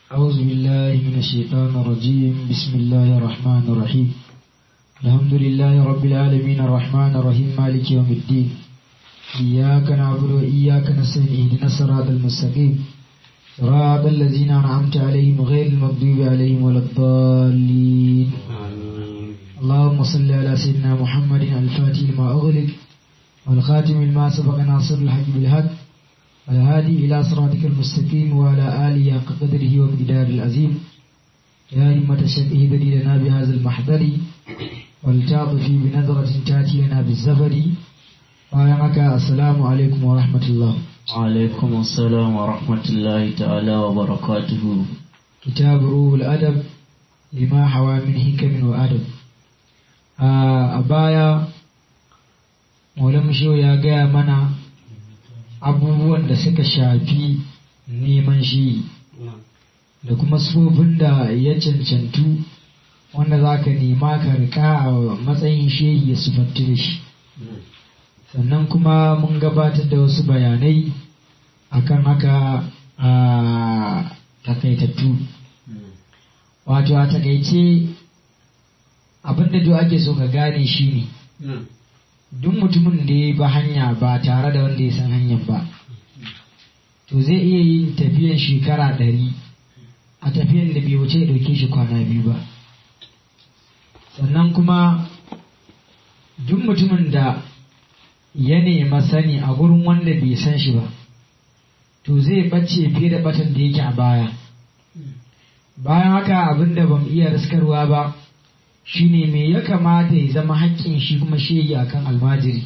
أعوذ بالله من الشيطان الرجيم بسم الله الرحمن الرحيم الحمد لله رب العالمين الرحمن الرحيم مالك يوم الدين إياك نعبد وإياك نستعين اهدنا الصراط المستقيم صراط الذين أنعمت عليهم غير المغضوب عليهم ولا الضالين اللهم صل على سيدنا محمد الفاتح لما أغلق والخاتم لما سبق ناصر الحق بالحق والهادي إلى صراطك المستقيم وعلى آله حق قدره ومقدار العظيم يا همة الشيخ اهدني لنا بهذا المحضر ولتعطفي بنظرة تأتي لنا بالزفر وعلمك السلام عليكم ورحمة الله عليكم السلام ورحمة الله تعالى وبركاته كتاب روح الأدب لما حوى من حكم وأدب a baya Maulana Shehu ya gaya mana abubuwan da suka shafi neman shi da kuma sufofin da ya cancantu wanda za ka nema ka rika a matsayin shehi ya sufantu da shi sannan kuma mun gabatar da wasu bayanai akan haka a takaitattu wato a takaice abinda duk ake so ka gane shi ne duk mutumin da ya ba hanya ba tare da wanda ya san hanyar ba to zai iya yin tafiyan shekara ɗari a tafiyan da bai wuce ya ɗauke shi kwana biyu ba sannan kuma duk mutumin da ya nema sani a gurin wanda bai san shi ba to zai ɓace fiye da ɓatan da yake a baya bayan haka abin da ban iya riskarwa ba shine me ya kamata ya zama haƙƙin shi kuma shege akan almajiri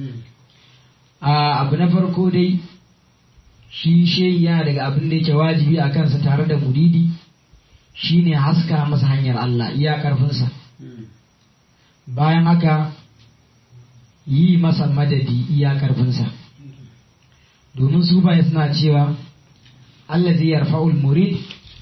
a abu na farko dai shi shege yana daga abin da yake wajibi a kansa tare da muridi shine haska masa hanyar Allah iya ƙarfinsa bayan haka yi masa madadi iya ƙarfinsa domin su baya suna cewa Allah zai yarfa'ul murid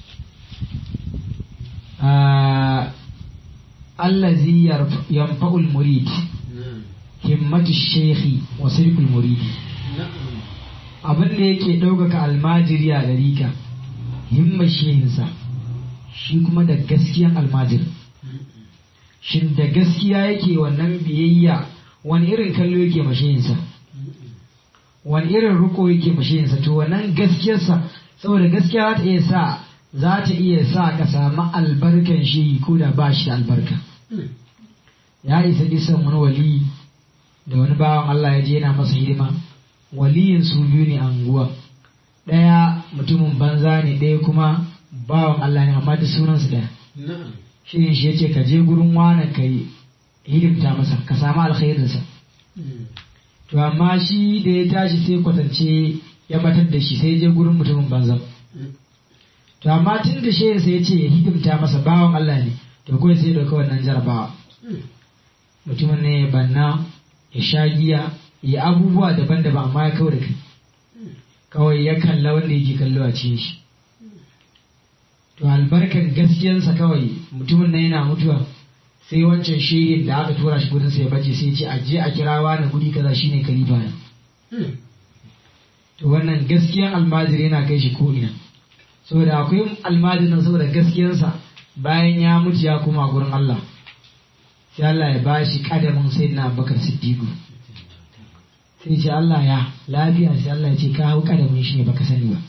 allazi yanfa'ul murid himmatu shekhi wa sirkul muridi abin da yake ɗaukaka almajiri a ɗarika himmar shehinsa shi kuma da gaskiyan almajir shin da gaskiya yake wannan biyayya wani irin kallo yake mashehinsa wani irin riko yake mashehinsa to wannan gaskiyarsa saboda gaskiya za ta iya sa za ta iya sa ka samu albarkan shi ko da ba shi da albarka ya isa kisan wani wali da wani bawan Allah ya je yana masa hidima waliyin su biyu ne a unguwa ɗaya mutumin banza ne ɗaya kuma bawan Allah ne amma da sunansu ɗaya shi ne shi ya ce ka je gurin wani ka yi hidimta masa ka samu alkhairinsa to amma shi da ya tashi sai kwatance ya batar da shi sai je gurin mutumin banza to amma tun da shehin sai ya ce ya hidimta masa bawan Allah ne to kawai sai dauka wannan jarabawa mutumin ne ya banna ya sha giya ya abubuwa daban-daban amma ya kawo da kai kawai ya kalla wanda yake kallo a cikin shi to albarkan gaskiyansa kawai mutumin nan yana mutuwa sai wancan shehin da aka tura shi gudunsa ya bace sai ce a je a kirawa na gudi kaza shine kalifa ne to wannan gaskiyan almajiri yana kai shi ko ina saboda akwai almajirin saboda gaskiyarsa bayan ya mutu ya koma gurin Allah sai Allah ya bashi kadamin sai na bakar siddiqu sai ce Allah ya lafiya sai Allah ya ce ka hau kadamin shi ne baka sani ba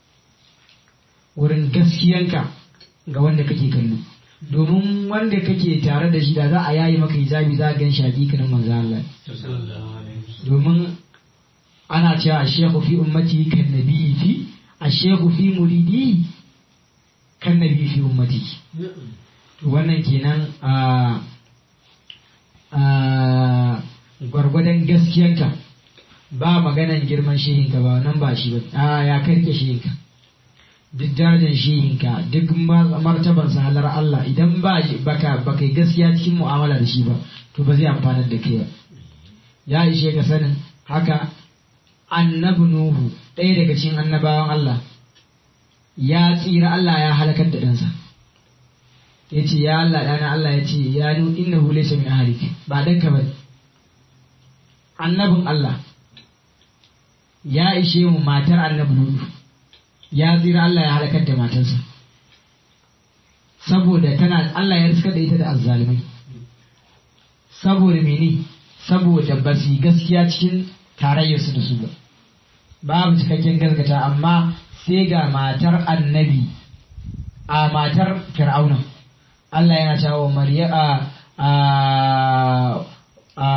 wurin gaskiyanka ga wanda kake kallo domin wanda kake tare da shi da za a yayi maka hijabi za a gan shi hakikanin manzo Allah domin ana cewa shekhu fi ummati kan nabi fi ashehu fi muridi kan nabi fi ummati to wannan kenan a gwargwadon gaskiyanka ba maganan girman shehinka ba nan ba shi ba a ya karke shehinka duk darajar shehinka duk martaban halar Allah idan ba baka baka gaskiya cikin mu'amala da shi ba to ba zai amfanar da kai ba ya ishe ka sanin haka annabi Nuhu ɗaya daga cikin annabawan Allah ya tsira Allah ya halakar da ɗansa ya ce ya Allah ɗana Allah ya ce ya nu inna hu laysa min ahlik ba ɗanka ba annabin Allah ya ishe mu matar annabi Nuhu ya tsira Allah ya halakar da matarsa saboda tana Allah ya riska da ita da azzalimai saboda mene saboda ba su yi gaskiya cikin tarayyarsu da su ba babu cikakken gaskata amma sai ga matar annabi a matar fir'auna Allah yana cewa wa Mariya a a a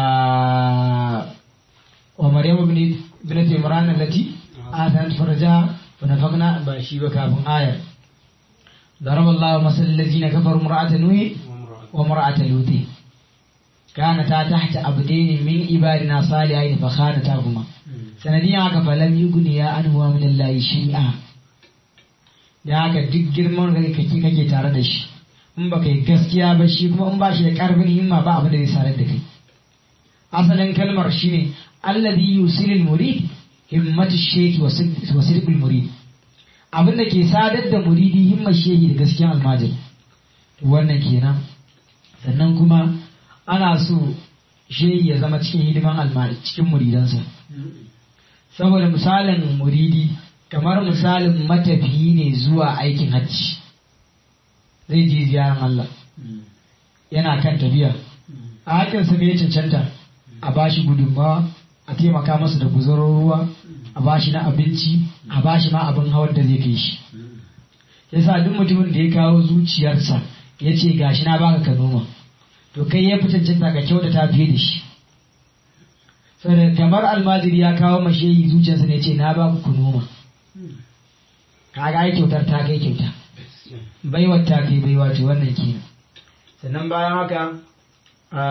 wa Maryam ibn ibnati Imran allati atat farja wa nafaqna ba shi ba kafin ayar ضرب الله مثل الذين كفروا امرأة نوح وامرأة لوط كانتا تحت عبدين من عبادنا صالحين فخانتاهما sanadiyan haka falam yugniya anhuwa min Allah shay'a da haka duk girman da kake kake tare da shi in ba kai gaskiya ba shi kuma in ba shi da karfin himma ba abin da zai sarar da kai asalin kalmar shine alladhi yusilul murid himmatu shaykh wa sidqul murid abin da ke sadar da muridi himmar shehi da gaskiyan almajiri wannan kenan sannan kuma ana so shehi ya zama cikin hidiman almajiri cikin muridansa saboda misalin muridi kamar misalin matafiyi ne zuwa aikin hajji zai je ziyarar Allah yana kan tafiya a hakinsa ne ya cancanta a bashi gudunmawa a taimaka masa da guzaron ruwa a bashi na abinci a bashi ma abin hawar da zai kai shi yasa duk mutumin da ya kawo zuciyarsa ya ce gashi na baka ka noma to kai ya fi cancanta ka kyautata fiye da shi saboda kamar almajiri ya kawo mashehi zuciyarsa ne ce na ba ku noma kaga ai kyautar ta kai kyauta baiwar ta kai baiwa ce wannan kenan sannan bayan haka a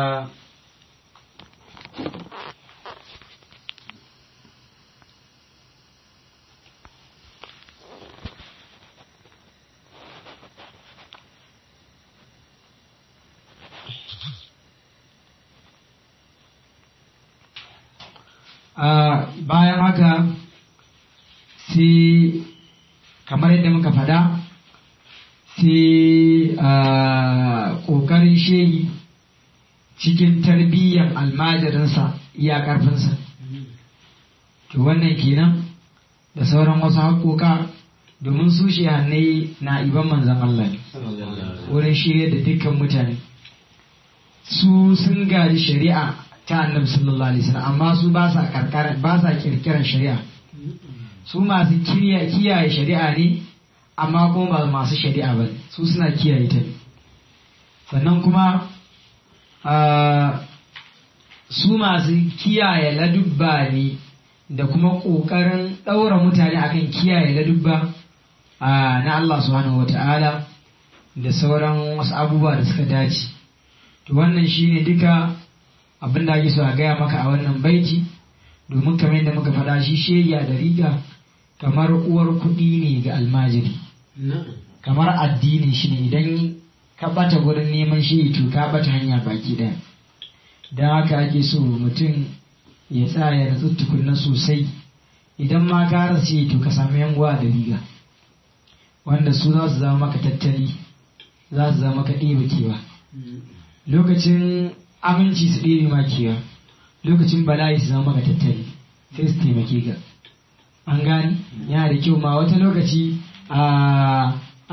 bayan haka sai kamar yadda muka faɗa sai ƙoƙarin shehi cikin tarbiyyar almajirinsa iya ƙarfinsa to wannan kenan da sauran wasu haƙoƙa domin su shehannai na iban manzan Allah wurin shirya da dukkan mutane su sun gaji shari'a ta annabi sallallahu alaihi wasallam amma su ba sa karkara ba sa kirkiran shari'a su masu kiyaye shari'a ne amma kuma ba masu shari'a ba su suna kiyaye ta ne sannan kuma su masu kiyaye ladubba ne da kuma ƙoƙarin ɗaura mutane akan kiyaye ladubba na Allah subhanahu wata'ala da sauran wasu abubuwa da suka dace to wannan shine duka abin da ake so a gaya maka a wannan baiti domin kamar yadda muka faɗa shi sheya da riga kamar uwar kuɗi ne ga almajiri kamar addini shi ne idan ka ɓata gurin neman shi to ka ɓata hanya baki ɗaya don haka ake so mutum ya tsaya da tukunna sosai idan ma ka rasa to ka sami yan da riga wanda su za su zama maka tattali za su zama maka ɗeba kewa lokacin aminci su ɗebe ma kewa lokacin bala'i su zama maka tattali sai su taimake ka an gani yana da kyau ma wata lokaci a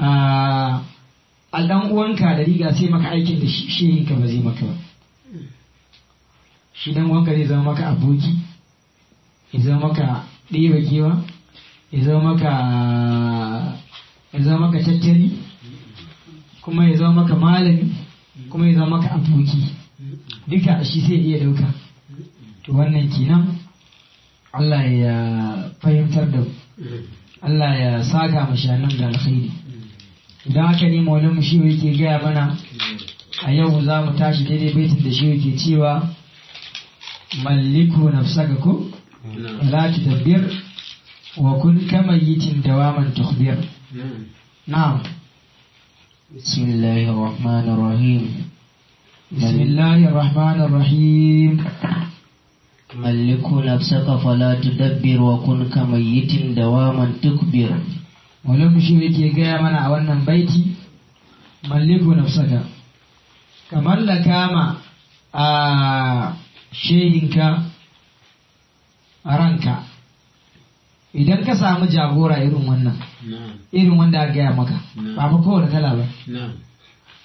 a ɗan uwanka da riga sai maka aikin da shi ka ba zai maka ba shi dan uwanka zai zama maka aboki ya zama maka ɗeba kewa ya zama maka ya zama maka tattali kuma ya zama maka malami kuma ya zama maka aboki duka shi sai iya dauka to wannan kenan Allah ya fahimtar da Allah ya saka mashanan da alkhairi idan haka ne maulan shi yake gaya mana a yau za mu tashi daidai baitin da shi yake cewa malliku nafsaka ko la tadabbir wa kun kamayitin dawaman tukhbir na'am بسم الله الرحمن الرحيم بسم الله الرحمن الرحيم ملك نفسك فلا تدبر وكن كميت دواما تكبر wani mushi yake gaya mana a wannan baiti malliku nafsaka ka mallaka ma a shehinka a ranka idan ka samu jagora irin wannan irin wanda aka gaya maka ba fa kowane kala ba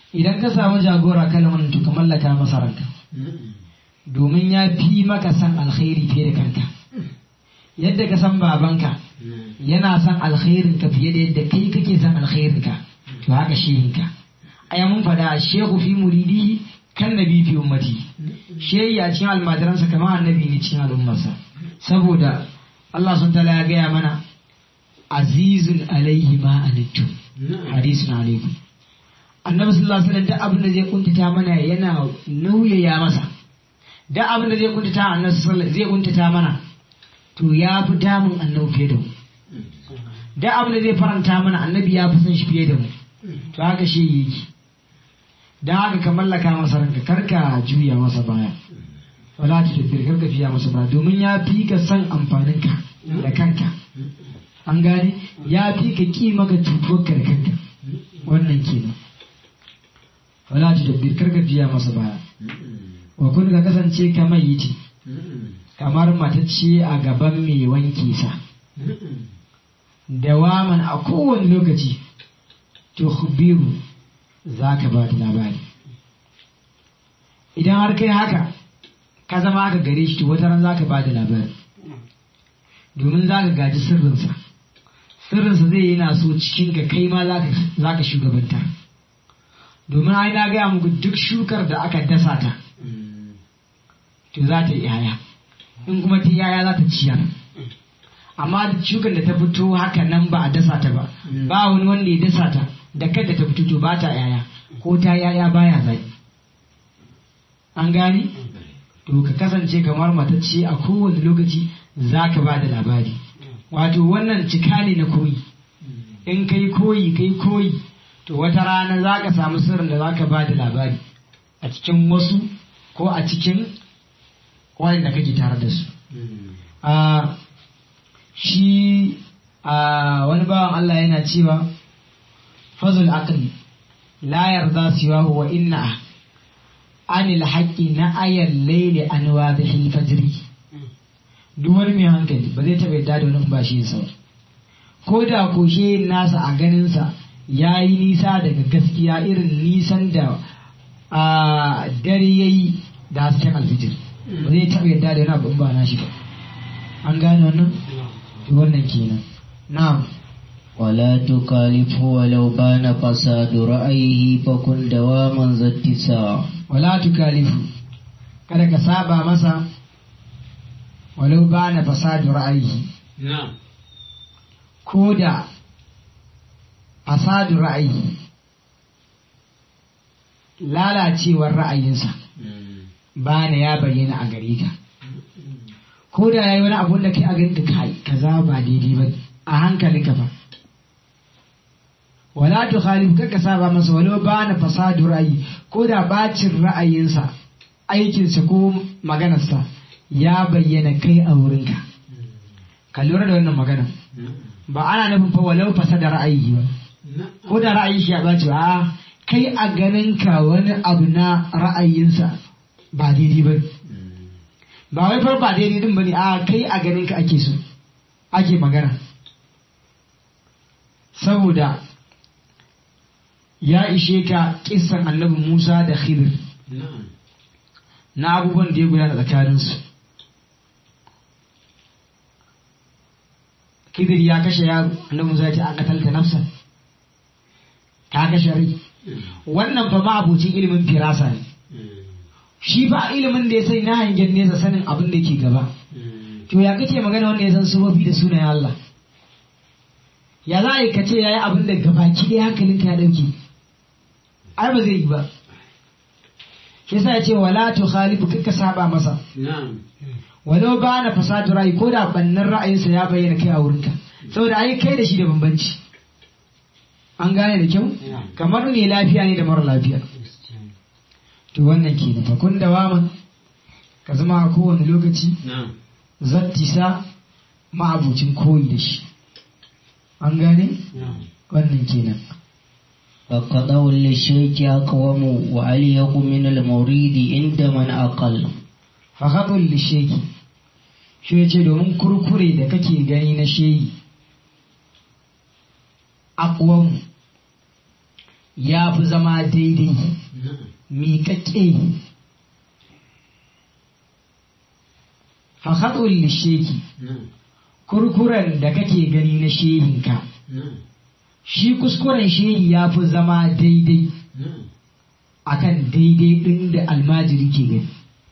idan ka samu jagora kalman to ka mallaka masa ranka domin ya fi maka san alkhairi fiye da kanka yadda ka san babanka yana son alkhairin ka fiye da yadda kai kake son alkhairin ka to haka shehin ka ai mun fada shehu fi muridi kan nabi fi ummati shehi a cikin almajiransa kamar annabi ne cikin al'ummarsa saboda Allah sun tala ya gaya mana azizun alaihi ma anittu hadisun alaikum annabi sallallahu alaihi wasallam duk abin da zai kuntata mana yana nauyaya masa duk abin da zai kuntata annabi sallallahu zai kuntata mana to ya fi damun annabi fiye da mu duk abin da zai faranta mana annabi ya fi son shi fiye da mu to haka shi yake dan haka ka mallaka masa ranka karka juya masa baya wala ta tafi karka fiya masa baya domin ya fi ka san amfanin ka da kanka an gane ya fi ka ki maka cutuwar ka da kanka wannan kenan wala ta tafi karka fiya masa baya wa kun ka kasance kamar yiti kamar matacce a gaban mai wanke sa dawaman a kowane lokaci tukhbiru za ka ba da labari idan har kai haka ka zama haka gare shi to wata ran za ka ba da labari domin za ka gaji sirrinsa sirrinsa zai yi na so cikin ka kai ma za ka shugabanta domin ai na gaya muku duk shukar da aka dasa ta to za ta yi yaya in kuma ta yaya za ta ciyar amma shukar da ta fito haka nan ba a dasa ta ba ba wani wanda ya dasa ta da kadda ta fito to ba ta yaya ko ta yaya baya zai an gani to ka kasance kamar matacce a kowane lokaci za ka ba da labari wato wannan cika ne na koyi in kai koyi kai koyi to wata rana za ka samu sirrin da za ka ba da labari a cikin wasu ko a cikin wanda kake tare da su a shi a wani bawan Allah yana cewa fazul aqli la yarda siwahu wa inna anil haqqi na ayal layli an wadhihi fajri duk wani mai hankali ba zai taɓa yadda da wani ba shi sa ko da koshe nasa a ganinsa ya yi nisa daga gaskiya irin nisan da a dare ya yi da hasken alfijir ba zai taɓa yadda da wani abu ba na shi ba an gane wannan wannan kenan na'am ولا تكالفه ولو بان فساد رأيه فكن دواما ذا اتساع wala tukalifu kada ka saba masa walau ba na fasadu ra'ayi ko da fasadu ra'ayi lalacewar ra'ayinsa ba na ya bayyana a gare ka ko da ya yi wani abun da kai a ganin ka kai kaza ba daidai ba a hankalinka ba wala tu khalif kaka saba masa walau ba na fasadu ra'ayi ko da bacin ra'ayinsa aikinsa ko maganarsa ya bayyana kai a wurinka ka lura da wannan magana ba ana nufin fa walau fasada ra'ayi ba ko da ra'ayi shi ya baci ba kai a ganinka wani abu na ra'ayinsa ba daidai ba ba wai far ba daidai din bane a kai a ganinka ake so ake magana saboda ya ishe ka kissan annabi Musa da Khidir na abubuwan da ya gudana tsakaninsu. Khidir ya kashe yaro annabi Musa ya ce an katalta nafsa ka kashe rai wannan fa ma abocin ilimin firasa ne shi ba ilimin da ya sani na hangen nesa sanin abin da ke gaba to ya kace magana wanda ya san sufofi da sunayen Allah ya za a yi kace ya yi abin da gabaki ɗaya hankalinka ya ɗauke ai ba zai yi ba shi yasa ya ce wala tu khalifu kaka saba masa walau ba na fasadu ra'ayi ko da bannan ra'ayinsa ya bayyana kai a wurinka saboda ai kai da shi da bambanci an gane da kyau kamar ne lafiya ne da mara lafiya to wannan ke da fakun da waman ka zama a kowane lokaci zattisa ma'abucin koyi da shi an gane wannan kenan فقضوا للشيك أقوم وأليق من الموريد عند من أقل fahaɗin lisheki shi ya ce domin kurkure da kake gani na sheyi akwan ya fi zama daidai miƙaƙƙe fahaɗul lisheki kurkuren da kake gani na shehinka shi kuskuren shehi ya fi zama daidai akan daidai ɗin da almajiri ke gani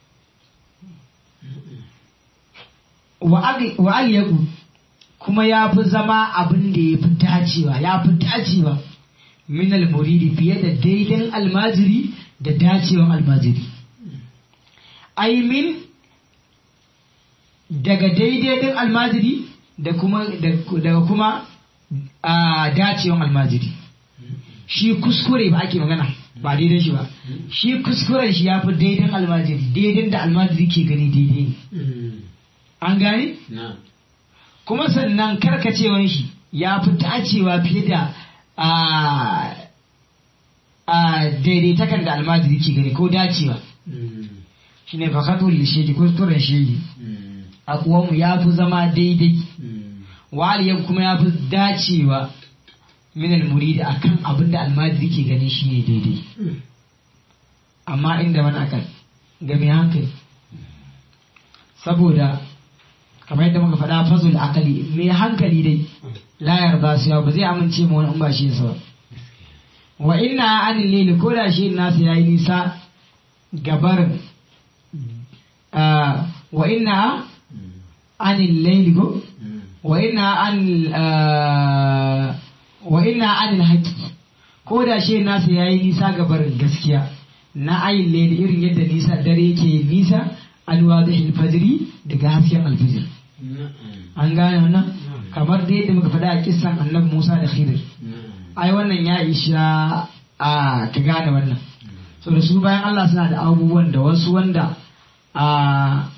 wa aliyaku kuma ya fi zama abin da ya fi dacewa ya fi dacewa min almuridi fiye da daidan almajiri da dacewan almajiri ai min daga daidai din almajiri da kuma daga kuma a dacewan almajiri shi kuskure ba ake magana ba daidai shi ba shi kuskuren shi ya fi daidan almajiri daidan da almajiri ke gani daidai an gane kuma sannan karkacewan shi ya fi dacewa fiye da a daidaitakan da almajiri ke gani ko dacewa shi ne fakatun lishedi kuskuren shedi a kuwanmu ya fi zama daidai waliyan kuma ya fi dacewa minal muridi a kan abin da almajiri ke gani shi ne daidai amma inda wani akan ga mai hankali saboda kamar yadda muka faɗa fazul akali mai hankali dai layar ba su ba zai amince ma wani ba shi sa ba wa inna an lili ko da shi nasu yayi nisa gabar wa inna an lili ko wa inna an wa inna an haqqi ko da shi nasu yayi nisa gabar gaskiya na ayin lili irin yadda nisa dare yake nisa alwadihil fajri daga hasken alfijir an gane wannan kamar da yadda muka faɗa a kisan annabi Musa da Khidir ai wannan ya isha a ka gane wannan so da su bayan Allah suna da abubuwan da wasu wanda a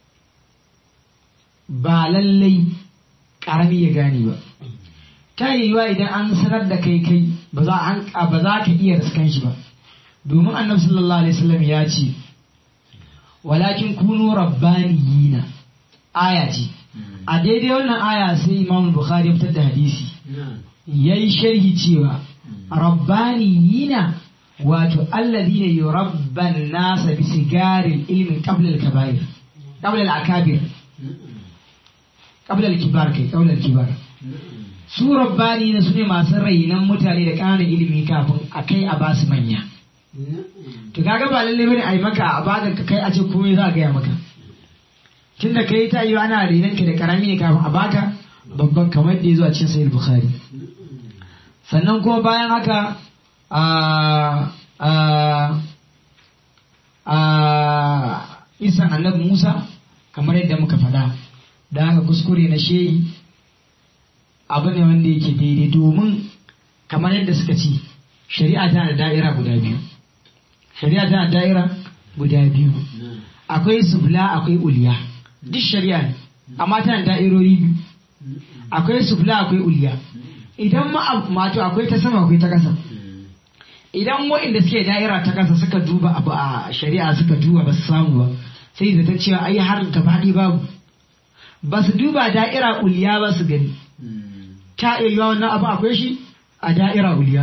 ba lallai karami ya gane ba ta yiwuwa idan an sanar da kai kai ba za ka iya riskan shi ba domin annabi sallallahu alaihi wasallam ya ce walakin kunu rabbaniyina aya ce a daidai wannan aya sai imam bukhari fitar da hadisi ya yi sharhi cewa rabbaniyina wato alladhina yurabban nasa bi sigarin ilmin qabla al-kaba'ir qabla al-akabir qabla al-kibar kai qabla al-kibar su rabbaniyina sune masu rainan mutane da ƙananan ilimi kafin a kai a basu manya to kaga ba lalle bane a yi maka a baka ka kai a ce komai za a gaya maka tun da kai ta yi ana renon ka da karami ne kafin a baka babban kamar da ya zo a cikin sahih bukhari sannan kuma bayan haka a a a isan annabi musa kamar yadda muka faɗa da haka kuskure na shehi abu ne wanda yake daidai domin kamar yadda suka ci shari'a tana da da'ira guda biyu shari'a tana da'ira guda biyu akwai subla akwai uliya duk shari'a ne amma tana da'irori biyu akwai subla akwai uliya idan mato akwai ta sama akwai ta kasa idan waɗanda suke da'ira ta kasa suka duba abu a shari'a suka duba ba su samu ba sai zata cewa ai har gabaɗi babu ba su duba da'ira uliya ba su gani ta iya yiwa wannan abu akwai shi a da'ira uliya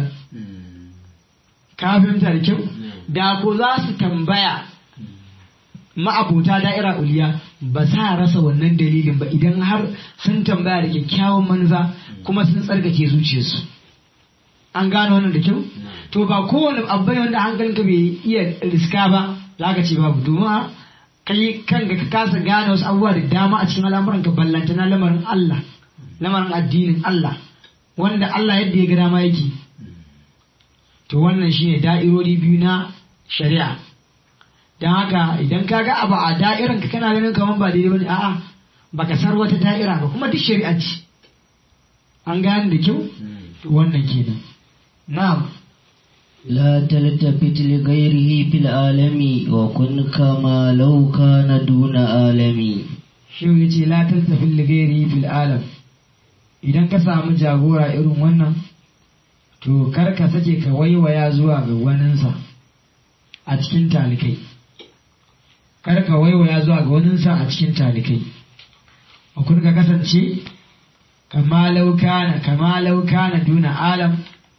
ka fahimta da kyau da ko za su tambaya ma'abota da'ira uliya ba sa rasa wannan dalilin ba idan har sun tambaya da kyakkyawan manufa kuma sun tsarkake zuciyarsu an gano wannan da kyau to ba kowane abu ne wanda hankalinka bai iya riska ba za ka ce babu domin kai kanka ka kasa gane wasu abubuwa da dama a cikin al'amuranka ballanta na lamarin Allah lamarin addinin Allah wanda Allah yadda ya ga dama yake to wannan shine da'irori biyu na shari'a don haka idan ka ga abu a da'iran ka kana ganin kamar ba daidai bane a'a baka sar wata da'ira ba kuma duk shari'a ce an gane da kyau to wannan kenan na'am لا تلتفت لغيره في العالم وكن كما لو كان دون عالمي shi ya ce la taltafin lighairi fil alam idan ka samu jagora irin wannan to kar ka sake ka waiwaya zuwa ga waninsa a cikin talikai kar ka waiwaya zuwa ga waninsa a cikin talikai kun ka kasance kama laukana kama laukana duna alam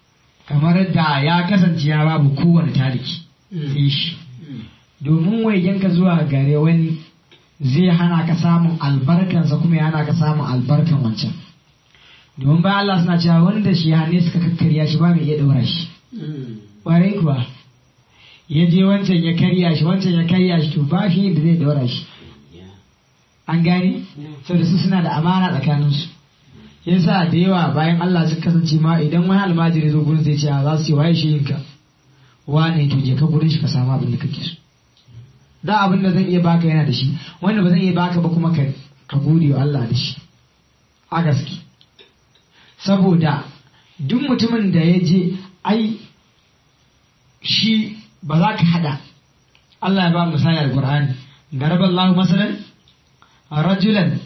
kamar da ya kasance ya babu kowane taliki sai shi domin waigenka zuwa gare wani zai hana ka samun albarkansa kuma ya hana ka samun albarkan wancan domin bayan Allah suna cewa wanda shi hane suka kakkarya shi ba mai iya ɗaura shi ƙwarai kuwa ya je wancan ya karya shi wancan ya karya shi to ba shi da zai ɗaura shi an gane saboda su suna da amana tsakaninsu yasa da yawa bayan Allah suka kasance ma idan wani almajiri zo gurin zai ce za su yi waye shi yinka wane to je ka gurin shi ka samu abin da kake so da abin da zan iya baka yana da shi wanda ba zan iya baka ba kuma ka gode wa Allah da shi a gaske saboda duk mutumin da ya je ai shi ba za ka hada Allah ya ba misali al-Qur'ani daraba Allah masalan rajulan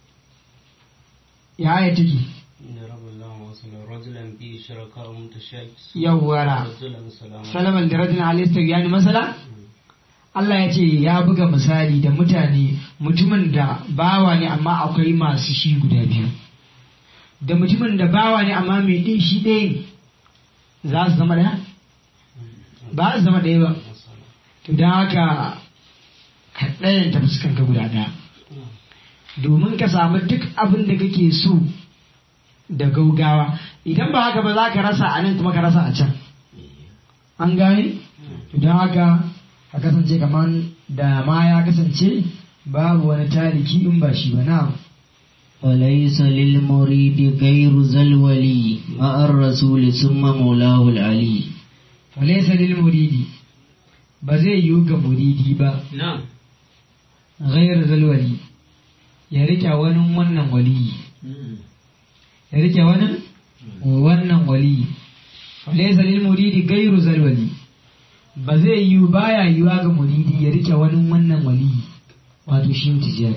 ya aya take yawwara salaman da rajulun alayhi yani masala Allah ya ce ya buga misali da mutane mutumin da bawa ne amma akwai masu shi guda biyu da mutumin da bawa ne amma mai ɗin shi ɗaya za su zama ɗaya ba su zama ɗaya ba to don haka ka ɗayan ta fuskanka guda ɗaya domin ka samu duk abin da kake so da gaugawa idan ba haka ba za ka rasa a nan kuma ka rasa a can an gane don haka a kasance kamar da ma ya kasance babu wani tariki in ba shi ba na وليس للمريد غير ذا الولي مع الرسول ثم مولاه العلي وليس للمريد ba zai yiwu ga muridi ba غير ذا الولي ya rike wani wannan waliyi ya rike wani wannan waliyi laysa lil muridi gairu zal wali ba zai yi baya yiwa ga muridi ya rike wani wannan waliyi wato shi tijari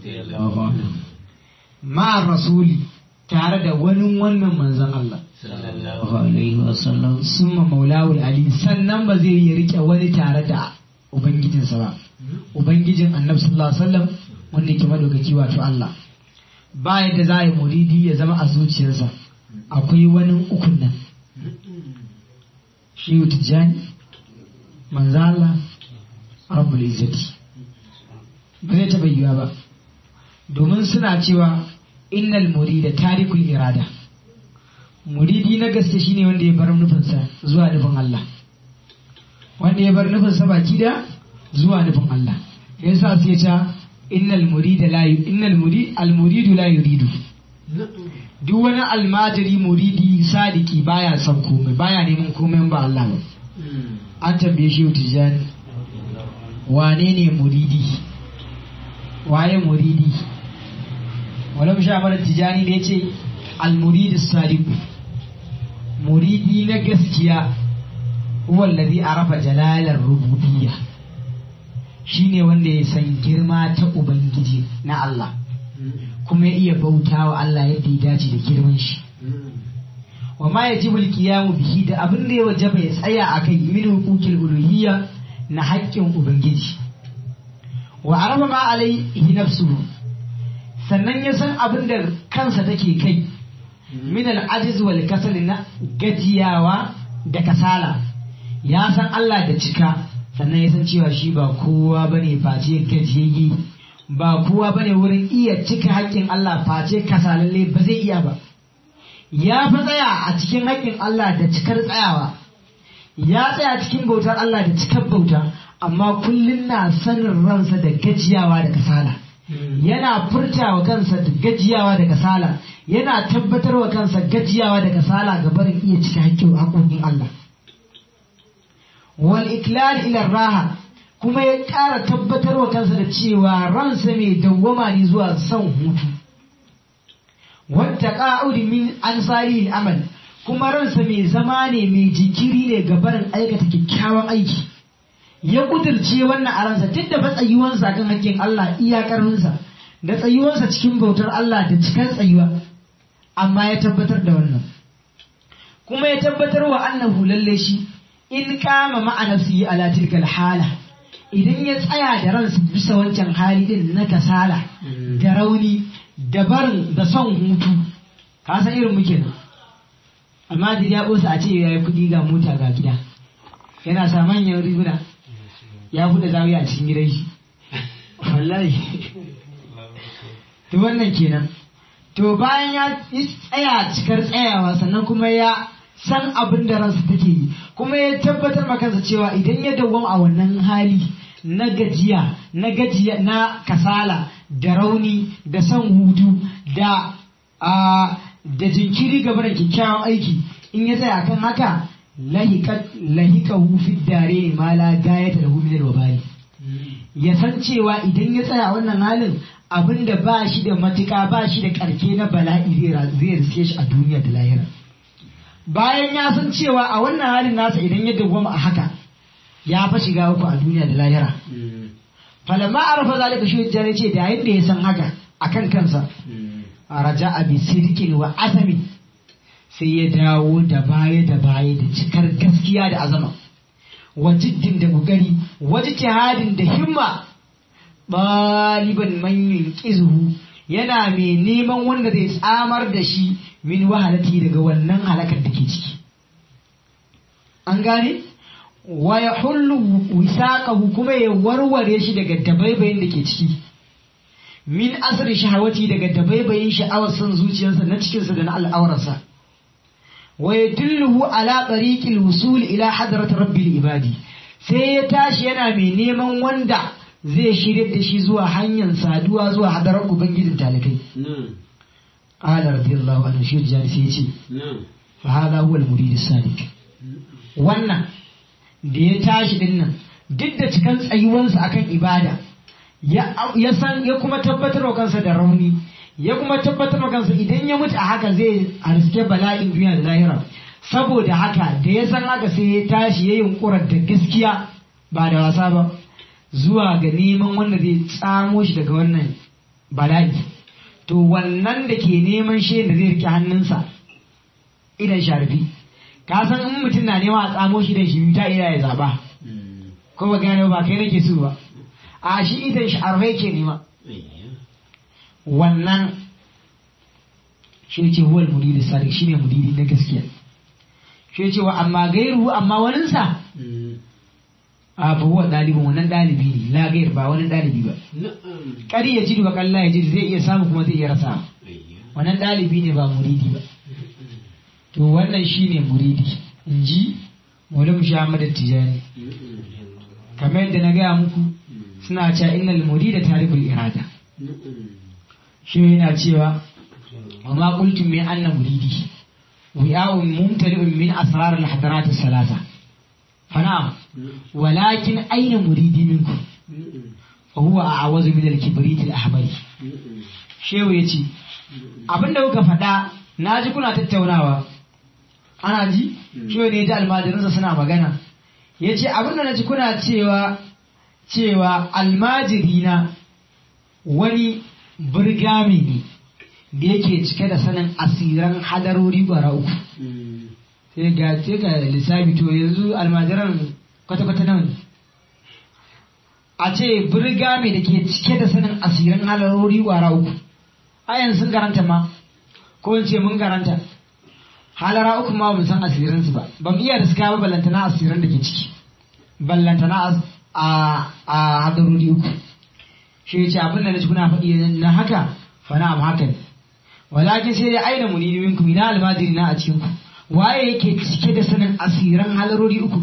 ma rasuli tare da wani wannan manzon Allah sallallahu alaihi wasallam summa maulawul ali sannan ba zai yi rike wani tare da ubangijinsa ba ubangijin annabi sallallahu alaihi wasallam wanda yake madaukaki wato Allah ba yadda za a yi muridi ya zama a zuciyarsa akwai wani ukun nan shi tijjani manzo Allah rabbul izzati ba zai taɓa yiwa ba domin suna cewa innal murida tarikul irada muridi na gaske shine wanda ya bar nufinsa zuwa nufin Allah wanda ya bar nufinsa baki da zuwa nufin Allah yasa sai ta innal murida la innal murid al muridu la yuridu duk wani almajiri muridi sadiki baya son komai baya neman komai ba Allah ba an tambaye shi tijani wane ne muridi waye muridi wala sha mara tijani da yace al muridu sadiku muridi na gaskiya huwa alladhi arafa jalalar rububiyya shine wanda ya san girma ta ubangiji na Allah kuma ya iya bauta wa Allah yadda ya dace da girman shi wa ma yajibu al-qiyamu bihi da abin da ya wajaba ya tsaya akai min huquqil uluhiyya na haƙƙin ubangiji wa arafa ma alaihi nafsuhu sannan ya san abin da kansa take kai min al-ajiz wal kasal na gajiyawa da kasala ya san Allah da cika sannan ya san cewa shi ba kowa bane face gajiyayye ba kowa bane wurin iya cika haƙƙin Allah face kasalalle ba zai iya ba ya fi tsaya a cikin haƙƙin Allah da cikar tsayawa ya tsaya cikin bautar Allah da cikar bauta amma kullum na sanin ransa da gajiyawa da kasala yana furtawa kansa da gajiyawa da kasala yana tabbatarwa kansa gajiyawa da kasala ga barin iya cika haƙƙin haƙoƙin Allah wal iklal ila raha kuma ya ƙara tabbatarwa kansa da cewa ransa mai dawwama ne zuwa son hutu wata ƙa'udi min an amal kuma ransa mai zama ne mai jikiri ne ga barin aikata kyakkyawan aiki ya kudirce wannan a ransa duk da tsayuwansa kan hakkin Allah iya ƙarfinsa da tsayuwansa cikin bautar Allah da cikar tsayuwa amma ya tabbatar da wannan kuma ya tabbatar wa annahu lalle shi in kama ma'ana su yi ala tilkal hala idan ya tsaya da ransa bisa wancan hali din na kasala da rauni da barin da son hutu ka san irin muke nan almajiri ya ɓosa a ce ya yi kuɗi ga mota ga gida yana sa manyan riguna ya buɗe zawiya a cikin gidan shi wallahi to wannan kenan to bayan ya tsaya cikar tsayawa sannan kuma ya san abin da ransa take yi kuma ya tabbatar ma kansa cewa idan ya dawwam a wannan hali na gajiya na gajiya na kasala da rauni da son hutu da a da jinkiri gaba da kyakkyawan aiki in ya tsaya kan haka lahika hufin dare ma la gayata da humin wabali ya san cewa idan ya tsaya wannan halin abin da ba shi da matuka ba shi da karke na bala'i zai riske shi a duniya da lahira bayan ya san cewa a wannan halin nasa idan ya dawwama a haka ya fa shiga uku a duniya da lahira falamma arafa zalika shi jare ce da yayin da ya san haka akan kansa raja abi sidikin wa asami sai ya dawo da baya da baya da cikar gaskiya da azama wa jiddin da gugari wa jihadin da himma ɗaliban manyan ƙizuhu yana mai neman wanda zai tsamar da shi min wahalati daga wannan halakar da ke ciki an gane wa ya hullu wisaqahu kuma ya warware shi daga dabaibayin da ke ciki min asri shahawati daga dabaibayin sha'awar son zuciyarsa na cikinsa da na al'aurarsa wa yadulluhu ala tariqil wusul ila hadrat rabbil ibadi sai ya tashi yana mai neman wanda zai shirya da shi zuwa hanyar saduwa zuwa hadarar ubangijin talikai qala radiyallahu anhu shi jari sai ya ce fa hada huwa al-murid as-sadiq wannan da ya tashi din nan duk da cikan tsayuwansa akan ibada ya san ya kuma tabbatar wa kansa da rauni ya kuma tabbatar wa kansa idan ya mutu a haka zai harske bala'in duniya da lahira saboda haka da ya san haka sai ya tashi ya yunkurar da gaskiya ba da wasa ba zuwa ga neman wanda zai tsamo shi daga wannan bala'i to wannan da ke neman shi da zai rike hannunsa idan sharfi ka san in mutum na nema a tsamo shi da shi ta iya ya zaba ko ba gane ba kai nake so ba a shi idan shi arfai ke nema wannan shi ne ce huwal muridi sadiq shi ne muridi na gaskiya shi ne cewa amma gairu amma waninsa a fa huwa dalibin wannan dalibi ne la gair ba wani dalibi ba kari ya jidu ba kalla ya jidu zai iya samu kuma zai iya rasa wannan dalibi ne ba muridi ba to wannan shine muridi in ji Maulana Muhammad Tijani kamar yadda na gaya muku suna cewa innal murida tarikul irada shi yana cewa wa ma qultum min anna muridi wi'a'un mumtali'un min asrar al-hadarat as-salasa فنعم ولكن أين مريدي منكم فهو أعوذ من الكبريت الأحمر shehu ya ce abin da kuka faɗa na ji kuna tattaunawa ana ji shehu ne da almajirinsa suna magana ya ce abin da na ji kuna cewa cewa almajirina wani burgami ne da yake cike da sanin asiran hadarori gwara uku sai ga sai ga lissafi to yanzu almajiran kwata-kwata nan a ce birgami da ke cike da sanin asirin halarori wara uku ayan sun garanta ma ko in ce mun garanta halara uku ma mun san asirinsu ba ban iya da suka ba ballantana asirin da ke ciki ballantana a a hadarori uku shi ya ce abin da na ci kuna faɗi na haka fa na haka ne walakin sai dai aina munidi minkum ina almajiri na a cikin ku waye yake cike da sanin asiran halarori uku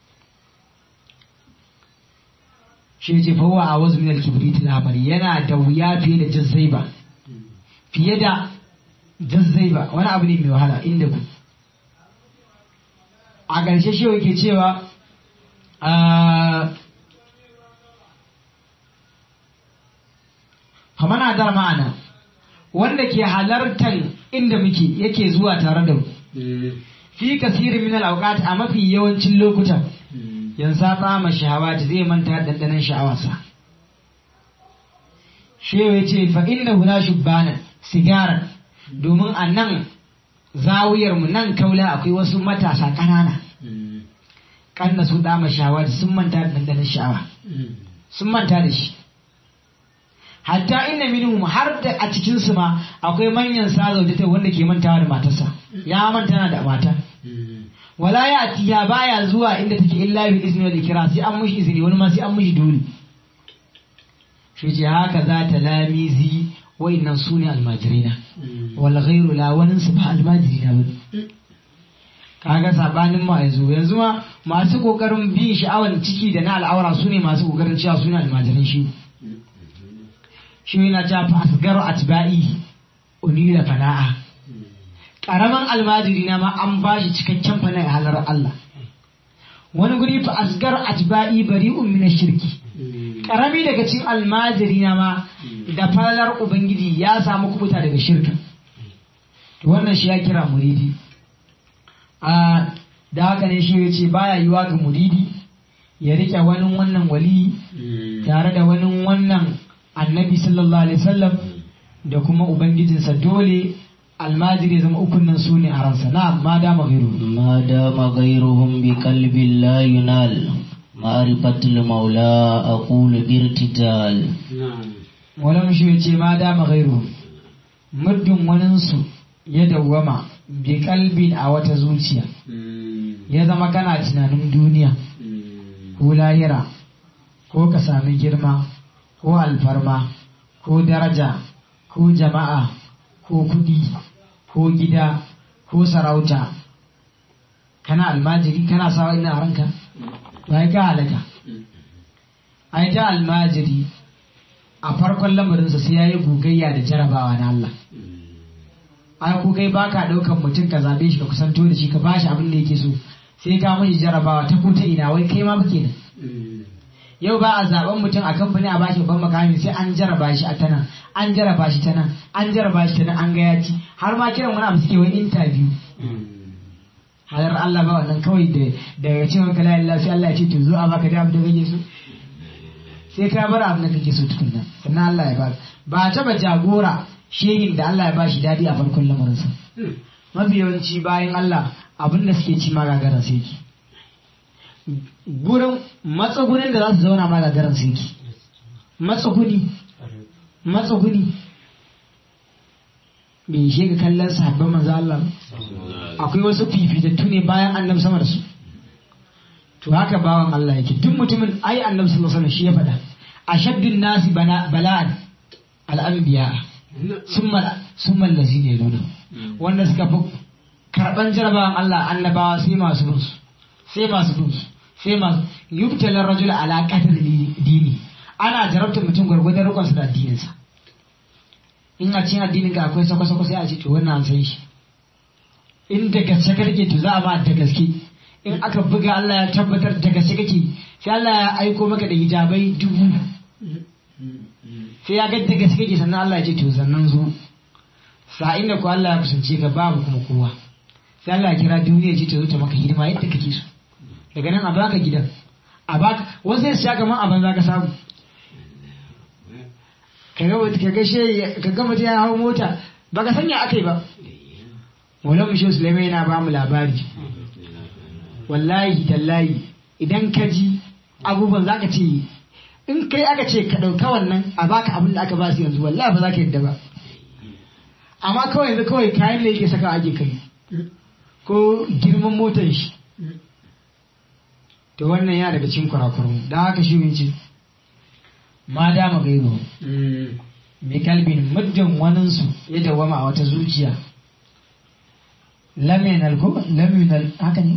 shi ce fawa a wasu minal kibrit lamari yana da wuya fiye da jazzaiba fiye da jazzaiba wani abu ne mai wahala inda ku a ƙarshe shi yake cewa famana dar ma'ana wanda ke halartar inda muke yake zuwa tare da mu fi kasirin min al a mafi yawancin lokutan yanzu ta ma shahawa zai manta dandanan sha'awarsa shewa ya ce fa inna huna shubbanan sigaran domin a nan zawiyar mu nan kaula akwai wasu matasa ƙanana kanna su dama shahawa sun manta da dandanan sha'awa sun manta da shi hatta inna minhum har da a cikin su ma akwai manyan sazaujata wanda ke mantawa da matarsa ya manta na da mata wala ya atiya baya zuwa inda take illa bi izni wal ikra sai an mushi izini wani ma sai an mushi dole shi ce haka za ta lamizi wa'annan su ne almajirina wal ghairu la wani su ba almajirina ba kaga sabanin ma yanzu yanzu ma masu kokarin bin sha'awar ciki da na al'aura su ne masu kokarin cewa su ne almajiran shi shi yana ta fa asgaru atba'i unila fana'a karaman almajiri na ma an ba shi cikakken fana halar Allah wani guri fa asgaru atba'i bari'un min shirki karami daga cikin almajiri na ma da falar ubangiji ya samu kubuta daga shirka wannan shi ya kira muridi a da haka ne shi ya ce baya yiwa ga muridi ya rike wani wannan wali tare da wani wannan annabi sallallahu alaihi wasallam da kuma ubangijinsa dole almajiri zama ukun nan su ne a ransa na ma dama gairu ما دام غيرهم بقلب لا ينال معرفة المولى أقول بارتجال wani shi ya ce ma dama gairu muddin waninsu ya dawwama bi kalbin a wata zuciya ya zama kana tunanin duniya ko lahira ko ka sami girma ko alfarma ko daraja ko jama'a ko kudi ko gida ko sarauta kana almajiri kana sawa ina a ranka to ai ka halaka ai ta almajiri a farkon lamarinsa sai ya yi gogayya da jarabawa na Allah ai ko kai baka daukan mutum ka zabe shi ka kusanto da shi ka bashi abin da yake so sai ka mashi jarabawa ta ko ta ina wai kai ma muke nan yau ba a zaben mutum a kamfani a bashi babban makami sai an jaraba shi a tana an jaraba shi tana an jaraba shi tana an ga ya ci har ma kiran wani abu suke wani interview halar Allah ba wannan kawai da daga cewa ka la ilaha sai Allah ya ce to zo a baka da abu da kake so sai ka bar abin da kake so tukunna sannan Allah ya baka ba taba jagora shehin da Allah ya bashi dadi a farkon lamarinsa mafi yawanci bayan Allah abin da suke ci magagaran sai ki gurin matsugunin da za su zauna magagaran sai ki matsuguni matsuguni bai shi ga kallon sahabban manzo Allah ba? akwai wasu fifitattu ne bayan annabi sama da su to haka bawan Allah yake duk mutumin ai annabi sallallahu alaihi wasallam shi ya faɗa ashaddun nasi bana- bala'an al-anbiya summa summa allazina yaluna wanda suka fi karban jarabawan Allah annabawa sai masu bin su sai masu bin su sai masu yubtala rajul ala qadri dini ana jarabtar mutum gwargwadon rikon sa da addinin sa in a cikin addinin ka akwai sako sako sai a ce to wannan an san shi in da gaske kake to za a ba da gaske in aka buga Allah ya tabbatar da gaske kake sai Allah ya aiko maka da hijabai dubu sai ya ga da gaske kake sannan Allah ya ce to sannan zo sa'in da ko Allah ya kusance ka babu kuma kowa sai Allah ya kira duniya ya ce ta zo ta maka hidima yadda kake so daga nan a baka gidan a baka wasu sai su sha kamar a banza ka samu ka ga ka ga she ka ga mutum ya hawo mota baka sanya akai ba Maulana Mushe Sulaiman yana ba mu labari wallahi tallahi idan ka ji abubuwan za ka ce in kai aka ce ka ɗauka wannan a baka abin da aka ba su yanzu wallahi ba za ka yadda ba amma kawai yanzu kawai kayan da yake saka ake kai ko girman motar shi to wannan yana daga cikin kurakurun da haka shi ce ma dama gairu mai kalbin muddin waninsu ya dawama a wata zuciya lam yanal ko lam yanal haka ne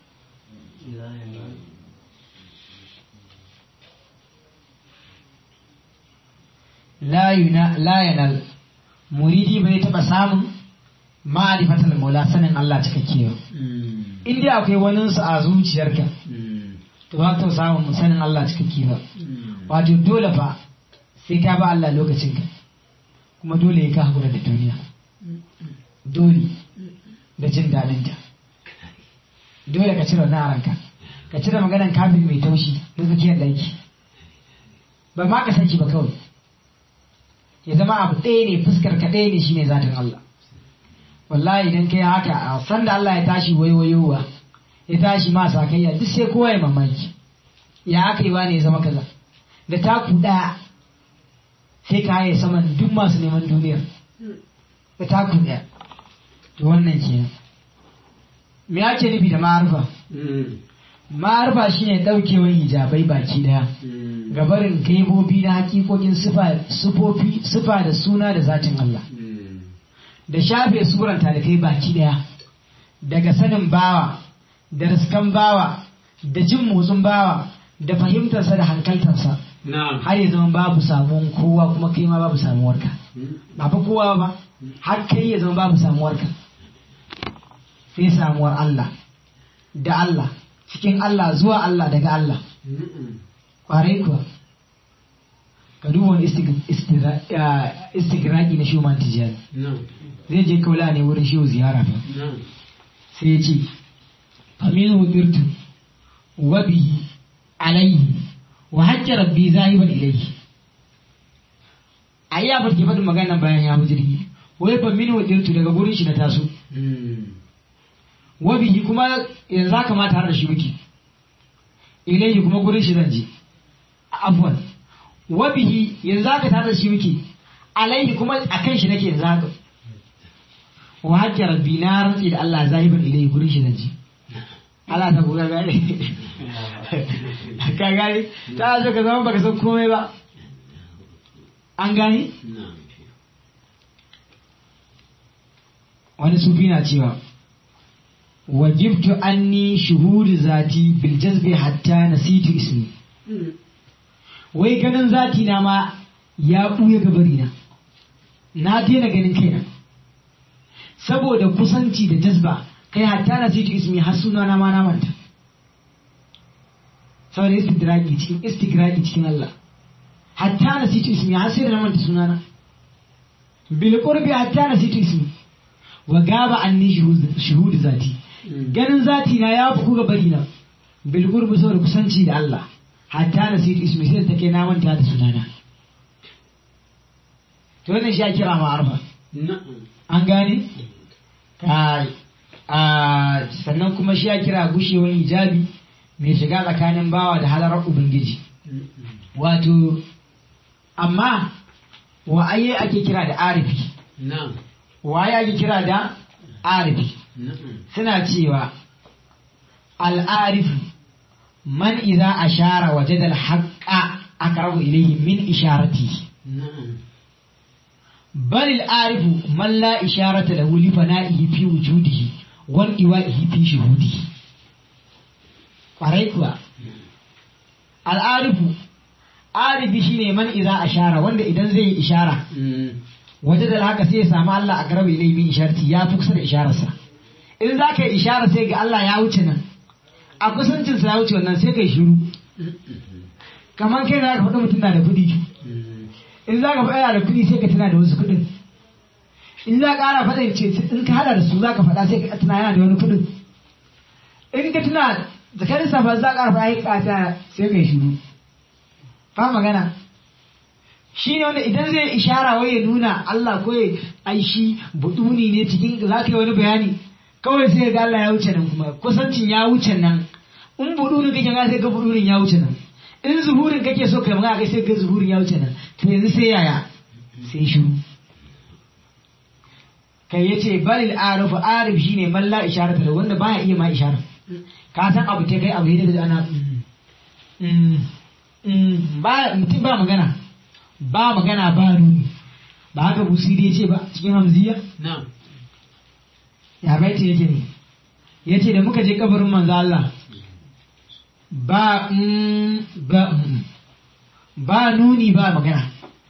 la yuna la yanal muridi bai taba samun ma'rifatul maula sanin Allah cikakke ba in dai akwai wani su a zuciyarka to ba ka samun sanin Allah cikakke ba wato dole fa sai ka ba Allah lokacin ka kuma dole ya ka hakura da duniya dole da jin daɗin ta dole ka cire wannan a ranka ka cire maganan kafin mai taushi na tsakiyar ɗaki ba ma ka san shi ba kawai ya zama abu ɗaya ne fuskar ka ɗaya ne shine zatin Allah wallahi idan kai haka a san da Allah ya tashi waiwayowa ya tashi ma sakayya duk sai kowa ya mamaki ya aka yi ne ya zama kaza da taku ɗaya sai ka haye saman duk masu neman duniyar da taku ɗaya to wannan kenan me ake nufi da ma'arfa ma'arfa shine ɗaukewar hijabai baki ɗaya gabarin gaibobi na hakikokin sufofi sufa da suna da zatin Allah da shafe suran talikai baki ɗaya daga sanin bawa da riskan bawa da jin motsin bawa da fahimtarsa da hankaltarsa har ya zama babu samuwan kowa kuma kai ma babu samuwarka ba fa kowa ba har kai ya zama babu samuwarka sai samuwar Allah da Allah cikin Allah zuwa Allah daga Allah ƙwarai kuwa ka duba wani istigraki na shuman tijjani zai je kaula ne wurin shehu ziyara fa sai ya ce faminu birtu wa bihi alaihi wa hajja rabbi zahiban ilaihi a iya farke faɗin magana bayan ya jirgi wai faminu birtu daga gurin shi na taso wa bihi kuma yanzu haka ma tare da shi muke ilaihi kuma gurin shi zan je afwan wa bihi yanzu haka tare da shi muke alaihi kuma akan shi nake yanzu haka wa hajja rabbi na rantsi da Allah zahiban ilaihi gurin shi zan je Allah ta kuka gane ka gane ta zo ka zama baka san komai ba an gane wani sufi na cewa wajibtu anni shuhudu zati bil jazbi hatta nasitu ismi wai ganin zati na ma ya buya gabari na na daina ganin kaina saboda kusanci da jazba kai hatta nasitu ismi har suna na ma na manta saboda istidraki cikin istigraki cikin Allah hatta nasitu ismi har sai da na manta sunana bil qurbi hatta nasitu ismi wa gaba anni shuhudu zati ganin zati na ya fi ga bari na bil gurbi saboda kusanci da Allah hatta na sai ismi sai ta kai na manta da sunana to wannan shi ya kira ma arba an gane kai a sannan kuma shi ya kira gushewar hijabi mai shiga tsakanin bawa da halarar ubangiji wato amma wa aye ake kira da arifi waye ake kira da arifi suna cewa al'arifu man iza ashara waje da haƙa aqrabu ilayhi min isharati bal al'arifu man la isharata lahu li fana'ihi fi wujudihi wal iwa'ihi fi shuhudihi ƙwarai kuwa al'arifu arifi shine man iza ashara wanda idan zai yi ishara waje da haka sai ya samu Allah a garabe ilai min isharti ya fi kusa da ishararsa in za ka yi ishara sai ga Allah ya wuce nan a kusancinsa ya wuce wannan sai ka yi shiru kamar kai za ka faɗi mutum na da kuɗi in za ka faɗa yana da kuɗi sai ka tuna da wasu kuɗin in za ka ƙara faɗa ce in ka haɗa da su za ka faɗa sai ka tuna yana da wani kuɗin in ka tuna zakarin safa za ka ƙara faɗa ya ƙata sai ka yi shiru ba magana shi ne wanda idan zai ishara wai ya nuna Allah ko ya ai shi buduni ne cikin za ka yi wani bayani kawai sai ga Allah ya wuce nan kuma kusancin ya wuce nan in budunin kake ga sai ga budunin ya wuce nan in zuhurin kake so kai magana kai sai ga zuhurin ya wuce nan to yanzu sai yaya sai shiru kai yace balil arifu arif shine man la isharata da wanda baya iya ma ishara ka san abu ta kai abu yadda da ana ba mutum ba magana ba magana ba nuni ba haka busiri ya ce ba cikin hamziya ya baiti yake ne ya ce da muka je kabarin manzo Allah ba ba ba nuni ba magana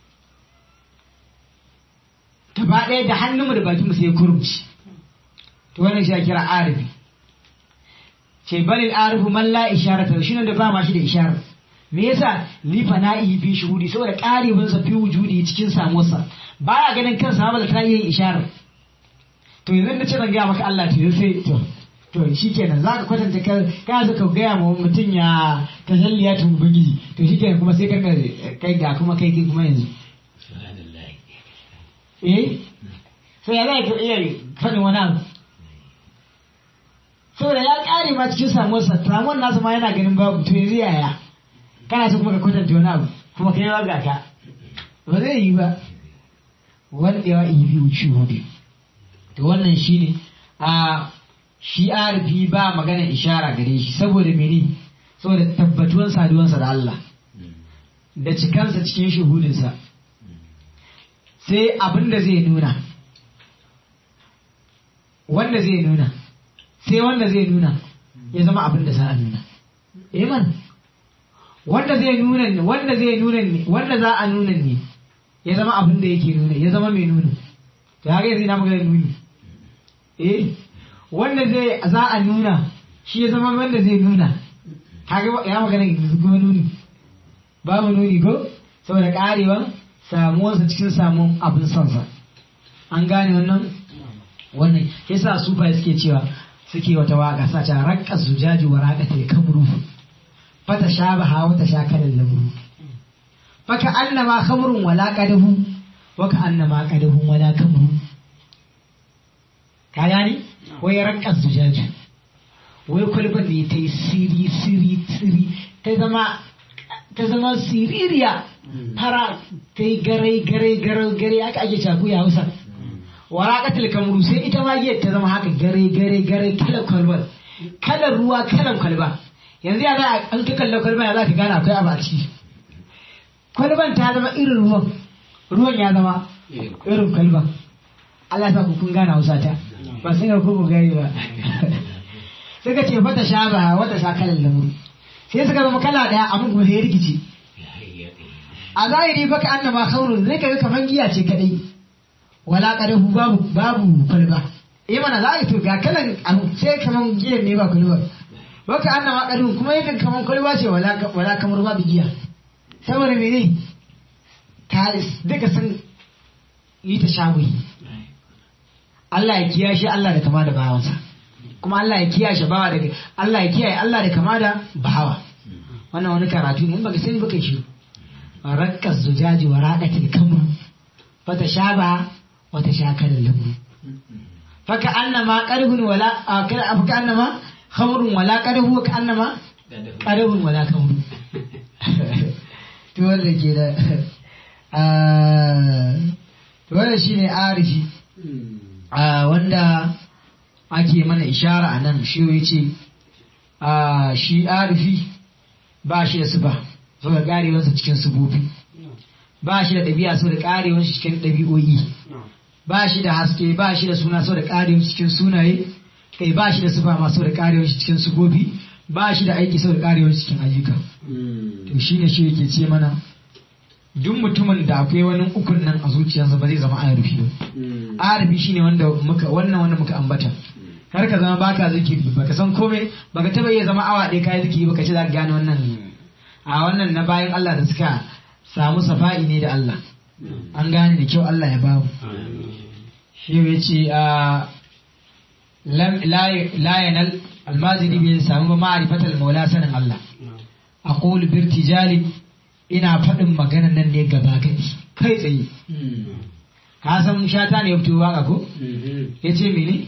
gaba ɗaya da hannunmu da bakinmu sai kurumci to wannan shi ya kira arifi ce balil arifu man la isharata shi da ba ma shi da isharar me yasa li fana'i fi shuhudi saboda karibin sa fi wujudi cikin samuwarsa baya ganin kansa ba da ta yin isharar to yanzu da ce zan gaya maka Allah to sai to to shikenan zaka kwatanta ka ka zaka gaya ma mutum ya tajalliya tun ubangiji to shikenan kuma sai ka kai ga kuma kai kuma yanzu eh sai ya zai ka iya faɗin wani abu saboda ya ƙare ma cikin samuwarsa samuwar nasa ma yana ganin babu to yanzu yaya kana so kuma ka kwatanta wani abu kuma kai ba ga ka ba zai yi ba wanda ya yi biyu shuhudu to wannan shine a shi arifi ba magana ishara gare shi saboda mene saboda tabbatuwan saduwansa da Allah da cikansa cikin shuhudinsa sai abin da zai nuna wanda zai nuna sai wanda zai nuna ya zama abin da za a nuna iman wanda zai nuna ne wanda zai nuna ne wanda za a nuna ne ya zama abin da yake nuna ya zama mai nuna to haka yanzu ina magana nuni eh wanda zai za a nuna shi ya zama wanda zai nuna haka ya magana kuma nuni babu nuni ko saboda karewan samuwarsa cikin samun abin sonsa an gane wannan wannan yasa sufa suke cewa suke wata waka sa ta rakka zujaji wa raqatil kamru fata shabaha wata shakalan lamru faka annama khamrun wala qadahu wa ka annama qadahu wala kamru ka gani wai rakka zujaji wai kwalban ne ta yi siri siri siri ta zama ta zama siririya fara ta yi garai garai garai garai aka ake caku ya hausa waraqatul kamru sai ita ma giyar ta zama haka gare gare gare kalar kwalbar kalar ruwa kalar kwalba yanzu ya za an ka kalla kwalba ya za ka gane akwai abu a ciki kwalban ta zama irin ruwan ruwan ya zama irin kwalban Allah sa ku kun gane hausa ta ba sai ga ku gani ba suka ce fata sha ba wata sha kalar lamuru sai suka zama kala daya abin kuma sai rikici a zahiri baka annama khairun zai kaga kamar giya ce kadai wala kadahu babu babu kwalba eh mana za a to ga kalan abu sai kaman giyan ne ba kwalba baka annama kadahu kuma yakan kaman kwalba ce wala wala kamar babu giya saboda mene ta duka sun yi ta shagoyi Allah ya kiyashe Allah da kama da bawansa kuma Allah ya kiyashe bawa daga Allah ya kiyaye Allah da kama da bawa wannan wani karatu ne in baka sani baka shi rakkas zujaji wa raqatil kamru fata shaba wata shakarar lambu faka annama qarhun wala faka annama khamrun wala qarhu ka annama qarhun wala khamru to wanda ke da to wanda shine arifi wanda ake mana ishara a nan shi yace shi arifi ba shi da sifa saboda garewarsa cikin subufi ba shi da ɗabi'a saboda garewarsa cikin ɗabi'o'i ba shi da haske ba shi da suna sau da ƙarin cikin sunaye kai ba shi da sufa ma sau da ƙarewar cikin sugobi ba shi da aiki sau da ƙarewar cikin ayyuka to shi ne shi yake ce mana duk mutumin da akwai wani ukun nan a zuciyarsa ba zai zama arabi ba arabi shine wanda muka wannan wanda muka ambata kar ka zama baka zikiri baka san komai baka taba iya zama awa ɗaya kai zikiri baka ce za ka gane wannan a wannan na bayan Allah da suka samu safa'i ne da Allah an gane da kyau Allah ya bamu shi ya ce a la yanal almazini bai samu ba ma'arifatal maula sanin Allah a qulu birtijali ina faɗin maganan nan ne gaba gadi kai tsaye ka san shata ne ya fito waka ko ya ce mene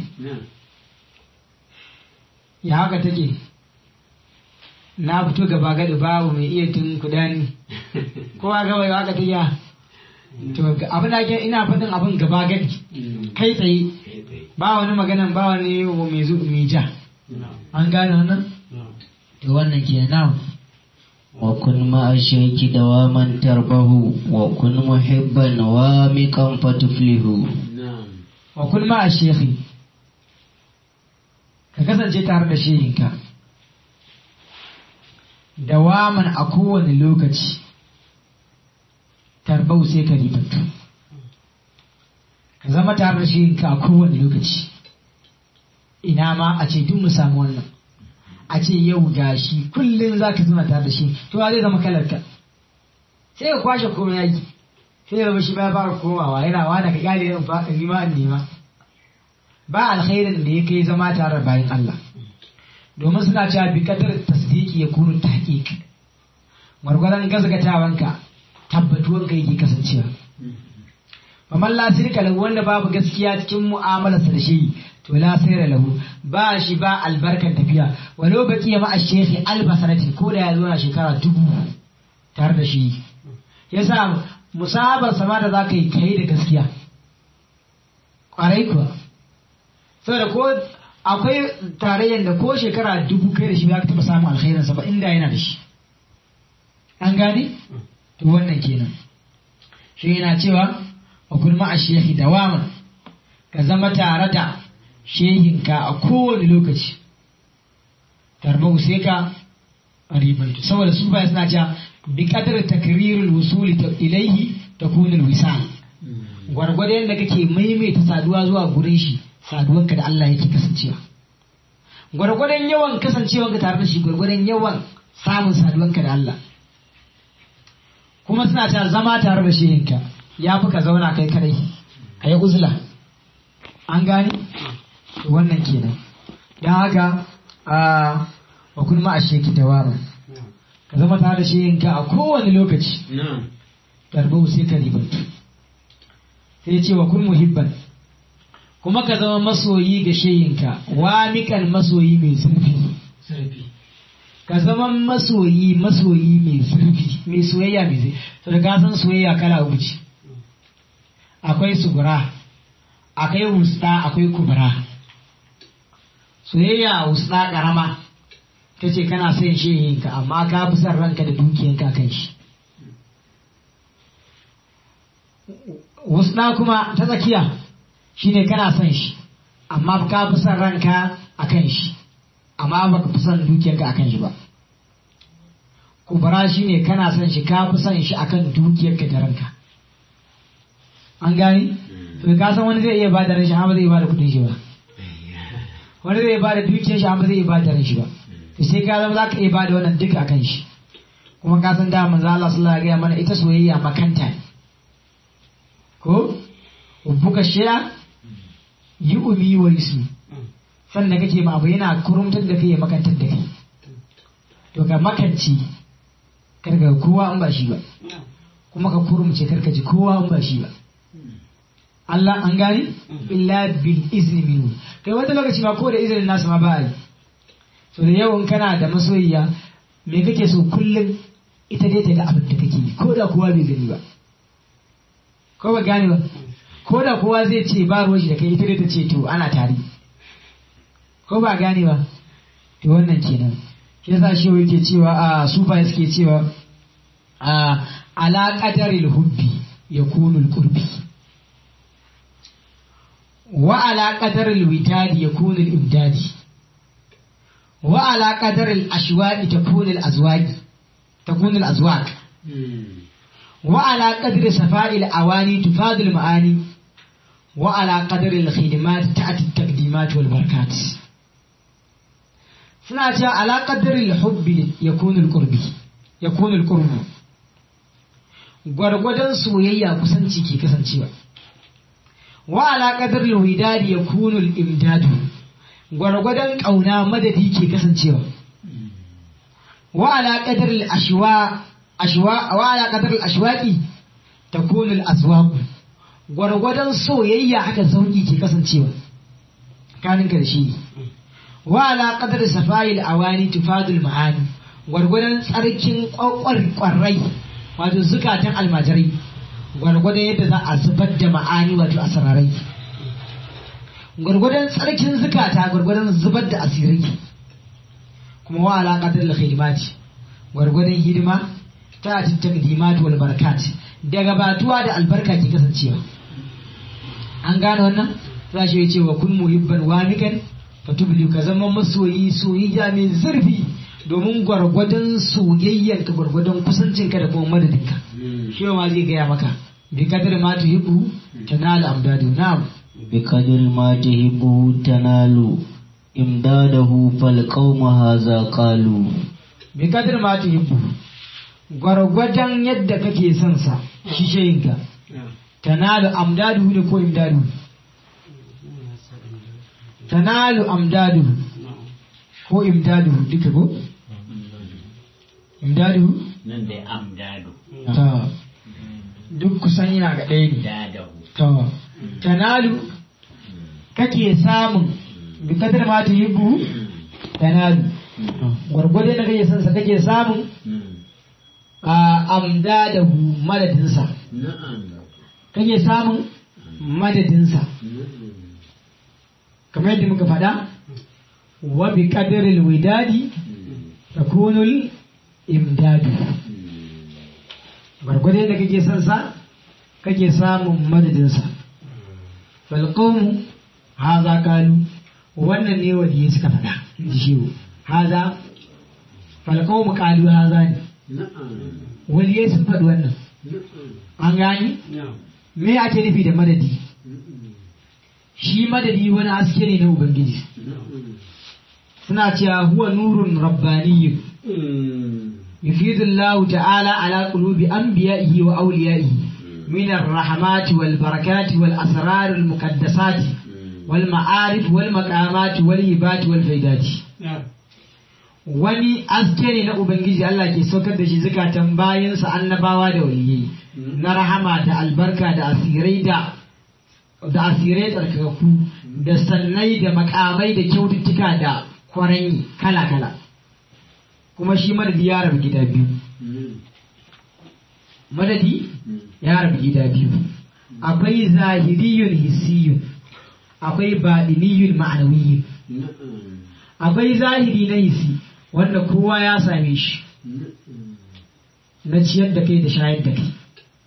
ya haka take na fito gaba gadi babu mai iya tun kudani kowa gaba waka ta ya to abin da ina faɗin abin gaba gadi kai tsaye ba wani maganan ba wani mai zu mai ja an gane wannan to wannan ke nan wa kun ma'a shaiki dawaman tarbahu wa kun muhibban wamiqan fatuflihu wa kun ma'a shekhi ka kasance tare da shehinka dawaman a kowane lokaci tarbau sai ka ribattu ka zama tare da shi ka a kowane lokaci ina ma a ce duk mu samu wannan a ce yau gashi kullum za ka zama tare da shi to zai zama kalarka sai ka kwashe komai yaki sai zama shi ba fara komawa yana wani ka kyale yin fa nima in nema ba alkhairin da ya kai zama tare da bayan Allah domin suna cewa bi kadar tasdiki ya kunu tahqiq gwargwaron gazgatawanka tabbatuwan ka yake kasancewa faman la sirka lahu wanda babu gaskiya cikin mu'amalarsa da shi to la sayra lahu ba shi ba albarkan tafiya walau baki ma ashekhi albasarati ko da ya zo na shekara dubu tare da shi yasa musahabar sama da za ka yi kai da gaskiya kwarai kuwa saboda ko akwai tarayyar da ko shekara dubu kai da shi ba ka taɓa samun alkhairinsa ba inda yana da shi an gane to wannan kenan shi yana cewa wa kulma a shehi dawaman ka zama tare da shehinka a kowane lokaci tarbau sai ka ribantu saboda su baya suna cewa bi kadar takrirul wusuli ilaihi takunul wisal gwargwado yadda kake maimaita saduwa zuwa gurin shi saduwanka da Allah yake kasancewa gwargwadon yawan kasancewanka tare da shi gwargwadon yawan samun saduwanka da Allah kuma suna ta zama tare da shehinka ya fi ka zauna kai kadai ka yi uzula an gani wannan kenan don haka a wa kun ma a sheki dawama ka zama tare da shehinka a kowane lokaci tarbau sai ka ribantu sai ce wa kun muhibban kuma ka zama masoyi ga shehinka wamikan masoyi mai zurfi ka zama masoyi masoyi mai zurfi mai soyayya mai zai to da ka san soyayya kala uku ce akwai sugura akwai wusta akwai kubura soyayya wusta karama ta ce kana son shehinka amma ka fi son ranka da dukiyanka kan shi wusta kuma ta tsakiya shine kana son shi amma ka fi son ranka a kan shi amma ba ka fi son dukiyarka a kan shi ba kubara shine kana son shi ka fi son shi akan dukiyarka da ranka an gani to ka san wani zai iya ba da ran shi amma zai ba da kudin shi ba wani zai ba da dukiyar shi amma zai ba da ran shi ba to sai ka zama za ka iya ba da wannan duka akan shi kuma ka san da manzo Allah sallallahu alaihi wasallam mana ita soyayya makanta ne ko ubbuka shiya yi umi wa ismi sannan kake ma abu yana kurumtar da kai ya makantar da kai to ka makanci karka kowa an ba shi ba kuma ka kurumce karka ji kowa an ba shi ba Allah an gani illa bil izni minhu kai wata lokaci ma ko da izinin nasu ma ba yi so da yawan kana da masoyiya me kake so kullum ita dai ta ga abin da kake yi ko da kowa bai gani ba ko ba gane ba ko da kowa zai ce ba ruwan shi da kai ita dai ta ce to ana tare ko ba gane ba to wannan kenan shi yasa shi yake cewa a sufa suke cewa a ala qadaril hubbi yakunu al-qurbi wa ala qadaril witadi yakunu al-imdadi wa ala qadaril ashwaqi takunu al-azwaqi takunu al-azwaq wa ala qadri safa'il awani tufadu al-ma'ani wa ala qadaril khidmat ta'ti at-taqdimat wal barakat suna cewa ala qadri hubbi yakunu al-qurbi yakunu al-qurbu gwargwadon soyayya kusanci ke kasancewa wa ala qadri al-widadi yakunu al-imdadu gwargwadon kauna madadi ke kasancewa wa ala qadri al-ashwa ashwa wa ala qadri al-ashwaqi takunu al-aswaq gwargwadon soyayya haka sauki ke kasancewa kaninka da shi wa ala qadri safa'il awani tufadul ma'ani gwargwadon tsarkin kwarai wato zukatan almajirai gwargwadon yadda za a zubar da ma'ani wato asararai gwargwadon tsarkin zukata gwargwadon zubar da asirai kuma wa ala qadri khidmati gwargwadon hidima ta takdimat wal barakat daga batuwa da albarka ke kasancewa an gane wannan za shi ce wa kun muhibban wamikan fatubli ka zama masoyi soyayya mai zurfi domin gwargwadon soyayyar ka gwargwadon kusancinka da kuma madadinka shi ma zai gaya maka bi kadar ma tuhibbu tanalu amdadu na'am bi kadar ma tuhibbu tanalu imdadahu fal qauma haza qalu bi kadar ma tuhibbu gwargwadon yadda kake son sa shi shayinka tanalu amdadu ne ko imdadu tanalu amdadu ko imdadu duka ko imdadu nan da amdadu ta duk kusan yana ga ɗaya ne dadahu ta tanalu kake samun bi kadar ma ta yi bu tanalu gwargwadon da kake son sa kake samun a amdadahu madadinsa kake samun madadinsa kamar yadda muka faɗa wa bi qadaril widadi takunul imdadu gwargwado da kake son sa kake samun madadinsa fal qawmu haza kalu wannan ne waliyi suka faɗa ji shi haza fal qawmu kalu haza ne waliyai sun faɗi wannan an gani me ake nufi da madadi shi madadi wani haske ne na ubangiji suna cewa huwa nurun rabbaniyyun يفيد الله تعالى على قلوب أنبيائه وأوليائه من الرحمات والبركات والأسرار المقدسات والمعارف والمقامات والهبات والفيدات wani aske ne na Ubangiji Allah ke saukar da shi zukatan bayansa annabawa da waliyai na rahama da albarka da asirai da da asirai tsarkakaku da sannai da makamai da kyaututtuka da kwaranyi kala-kala kuma shi madadi ya rabu gida biyu madadi ya rabu gida biyu akwai zahiriyun hissiyun akwai baɗiniyun ma'anawiyun akwai zahiri na hissi wanda kowa ya same shi na ciyar da kai da shayar da kai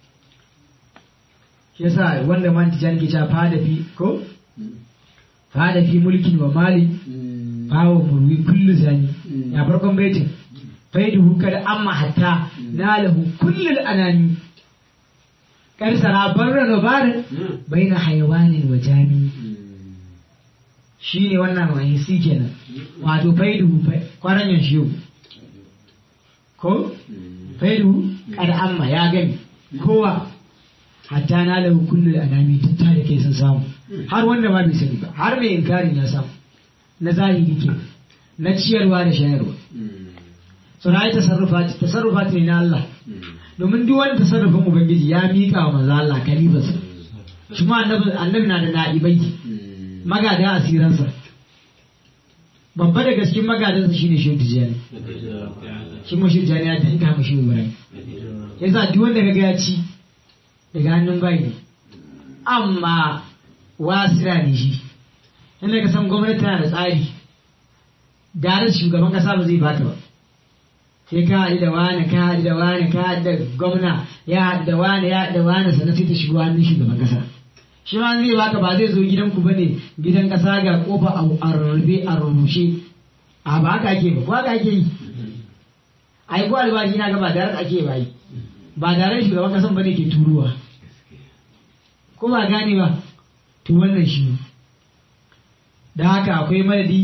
shi yasa wanda man tijan ke cewa fada fi ko fada fi mulkin wa mali fawo murwi kullu zani ya farkon baitin faiduhu kada amma hatta nalahu kullul anani kar sara barra no barin baina hayawanin wa jami shine wannan wani si kenan wato faiduhu kwaranyan shi ko faiduhu kada amma ya gani kowa hatta nalahu kullul anani tutta da kai sun samu har wanda ma bai sani ba har mai inkarin ya samu na zahiri ke na ciyarwa da shayarwa suna yi tasarrufat tasarrufat ne na Allah domin duk wani tasarrufin ubangiji ya miƙa wa manzo Allah kalibarsa shi ma annabi annabi na da na'ibai magada asiransa babba da gaskin magadansa shine shehu tijani shi ma shehu tijani ya danka mu shehu ibrahim yasa duk wanda kaga ya ci daga hannun bai ne amma wasira ne shi inda ka san gwamnati tana da tsari da shugaban kasa ba zai baka ba sai ka haɗu da wani ka haɗu da wani ka haɗu da gwamna ya haɗu da wani ya haɗu da wani sannan sai ta shigo hannun shugaban kasa shi ma zai baka ba zai zo gidanku ba ne gidan kasa ga kofa a rarrabe a rurrushe a ba haka ake ba ko haka ake yi a yi ko albashi na ga ba da ake ba yi ba da shugaban kasan ba ne ke turuwa ko ba gane ba to wannan shi da haka akwai madadi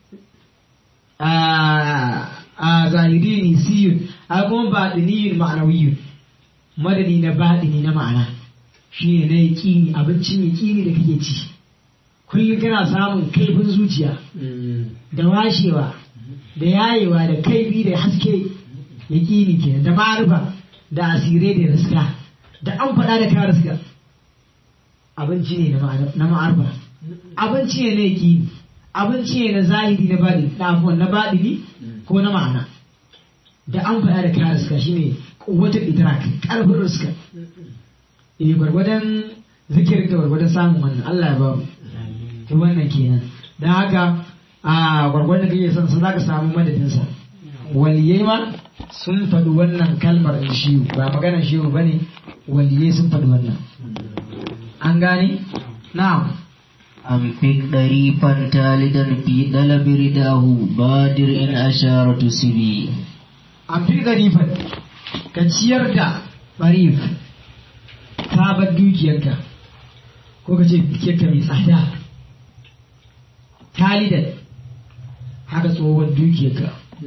a zahiri ne siyun a kuma baɗiniyun ma'anawiyun madadi na baɗini na ma'ana shi ne na yaƙini abincin yaƙini da kake ci kullum kana samun kaifin zuciya da washewa da yayewa da kaifi da haske yaƙini ke da ma'arifa da asirai da riska da an faɗa da ka riska abinci ne na ma'arfa abinci ne na yaƙini abinci ne na zahiri na baɗi ɗafuwan na baɗini ko na ma'ana da an faɗa da ka riska shine wata idrak ƙarfin riska eh gwargwadon zikirin da gwargwadon samun wannan Allah ya ba mu to wannan kenan dan haka a gwargwadon kake son sa zaka samu madadin sa waliyai ma sun faɗi wannan kalmar in shi ba maganar shi bane waliyai sun faɗi wannan an gane na'am أنفق ضريفا تالدا في طلب رداه بادر إن أشارة سبي an fi garifan ka ciyar da barif sabon dukiyarka ko ka ce dukiyarka mai tsada talidan haka tsohon dukiyarka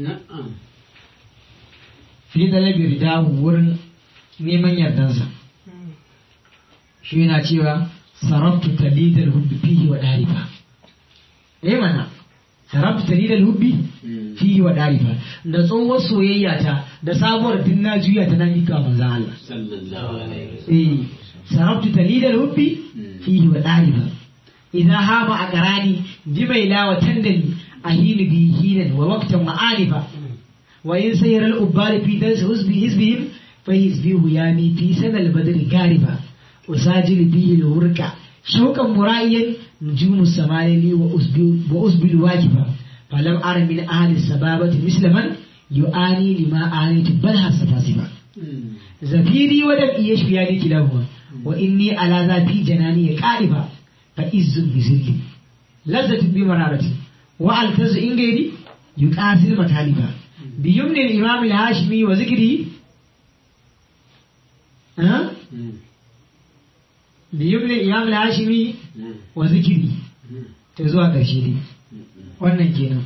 fi talabir dahu wurin neman yardansa shi yana cewa sarabtu talidal hubbi fihi wa darifa eh mana sarabtu talidal hubbi fihi wa darifa da tsohuwar soyayya ta da sabuwar din na juya ta nan ika manzan Allah sallallahu alaihi wasallam eh sarabtu talidal hubbi fihi wa darifa idan hama a karani jimaila wa tandani ahinu bi hinan wa waqtan wa alifa wa in sayyara al-ubbar fi darsi hizbi hizbihim فيسبيه يامي في سنة البدر غاربا أساجل به الورقة شوقا مرائيا نجوم السماء لي وأسبل واجبا فلم أر من أهل السبابة مثل من يعاني لما آنيت بل حسفاسبا زفيري ودمئي يشفياني كلاهما وإني على ذاتي جناني قاربا فإز بزلي لذة بمرارة وألتز إن غيري يقاسل مطالبا بيمن الإمام الهاشمي وذكره ها بيمن الإمام الهاشمي وذكره تزوى ƙarshe wannan kenan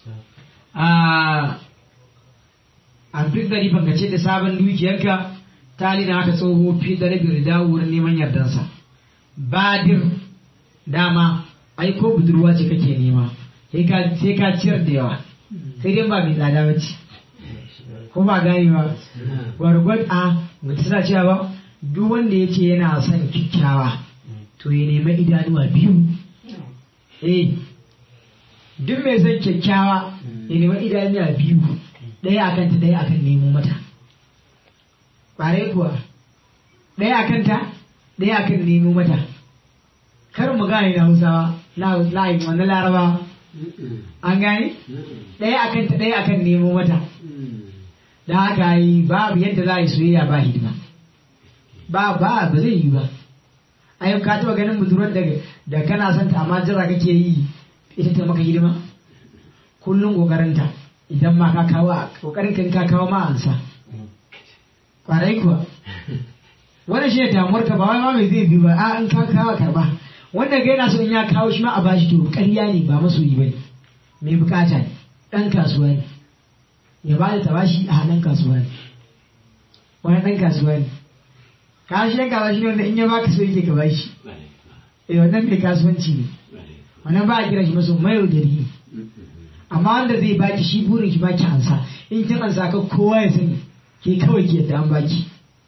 a a duk da rifan ce da sabon dukiyarka tali na haka tsoho fi da rabin rida wurin neman yardansa badir dama ai ko budurwa ce kake nema sai ka ciyar da yawa sai dai ba mai tsada ba ce ko ba gani ba gwargwad a mutu suna cewa ba duk wanda ya ce yana son kyakkyawa to ya nema idanuwa biyu eh duk mai son kyakkyawa ya nema idanuwa biyu ɗaya akan ta ɗaya akan nemo mata ƙwarai kuwa ɗaya akan ta ɗaya akan nemo mata kar mu gane na hausawa na layin wannan laraba an gane ɗaya akan ta ɗaya akan nemo mata da haka yi babu yadda za a yi soyayya ba hidima ba ba ba zai yi ba ai ka taɓa ganin budurwar da da kana son ta amma jira kake yi ita ta maka hidima kullum kokarinta idan ma ka kawo kokarin kan ka kawo ma ansa kwarai kuwa wannan shi ne damuwar ka ba wai ma mai zai bi ba a in ka kawo karba wanda ga yana so in ya kawo shi ma a bashi to ƙarya ne ba masoyi bane mai bukata ne dan kasuwa ne ya ba da tabashi a hannun kasuwa ne wani dan kasuwa ne ka shi dan kasuwa shi ne wanda in ya baka so yake ka bashi eh wannan mai kasuwanci ne wannan ba a kira shi maso mai yaudari ne amma wanda zai baki shi burin shi baki ansa in kin ansa ka kowa ya sani ke kawai ke yadda an baki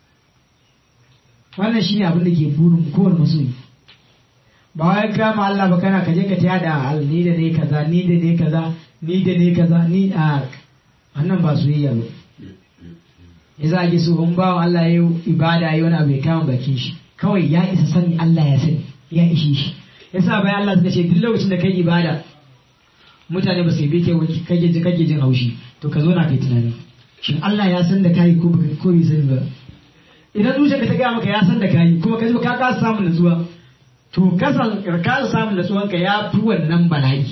wannan shine abin da ke burin kowane masoyi ba wai kama Allah ba kana kaje ka taya da al ni da ne kaza ni da ne kaza ni da ne kaza ni a wannan ba soyayya ba yasa ake so in bawan Allah ya yi ibada ya yi wani abu ya kama bakin shi kawai ya isa sani Allah ya sani ya ishe shi yasa bayan Allah suka ce duk lokacin da kai ibada mutane ba su yi ke kake jin kake jin haushi to ka zo na kai tunani shin Allah ya san da kai ko ko bai sani ba idan zuciyarka ta gaya maka ya san da kai kuma ka ji ka kasa samun nutsuwa to kasan ka samun nutsuwanka ya fi wannan bala'i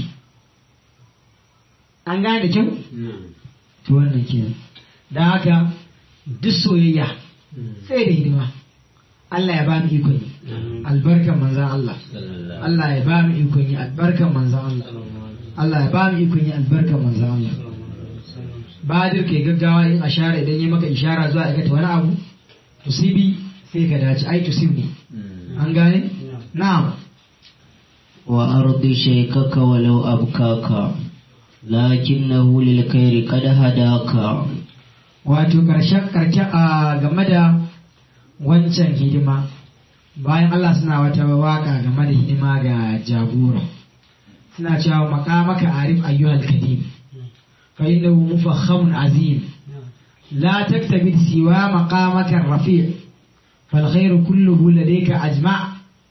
an gane da kyau to wannan kenan dan haka duk soyayya sai da hidima Allah ya ba mu ikon yi albarkan manzan Allah Allah ya ba mu ikon yi albarkan manzan Allah Allah ya ba mu ikon yi albarkan manzan Allah Badir ke gaggawa yin ashara idan ya maka ishara zuwa aikata wani abu tusibi sai ka dace ai tusib ne an gane na'am wa ardi shaykaka walau abkaka lakinnahu lil khairi qad hadaka wato karshen karshe a game da wancan hidima bayan Allah suna wata waka game da hidima ga jagora suna cewa makamaka arif ayyuhal kadim fa innahu mufakhamun azim la taktabid siwa maqamaka rafi' fal khairu kulluhu ladayka ajma'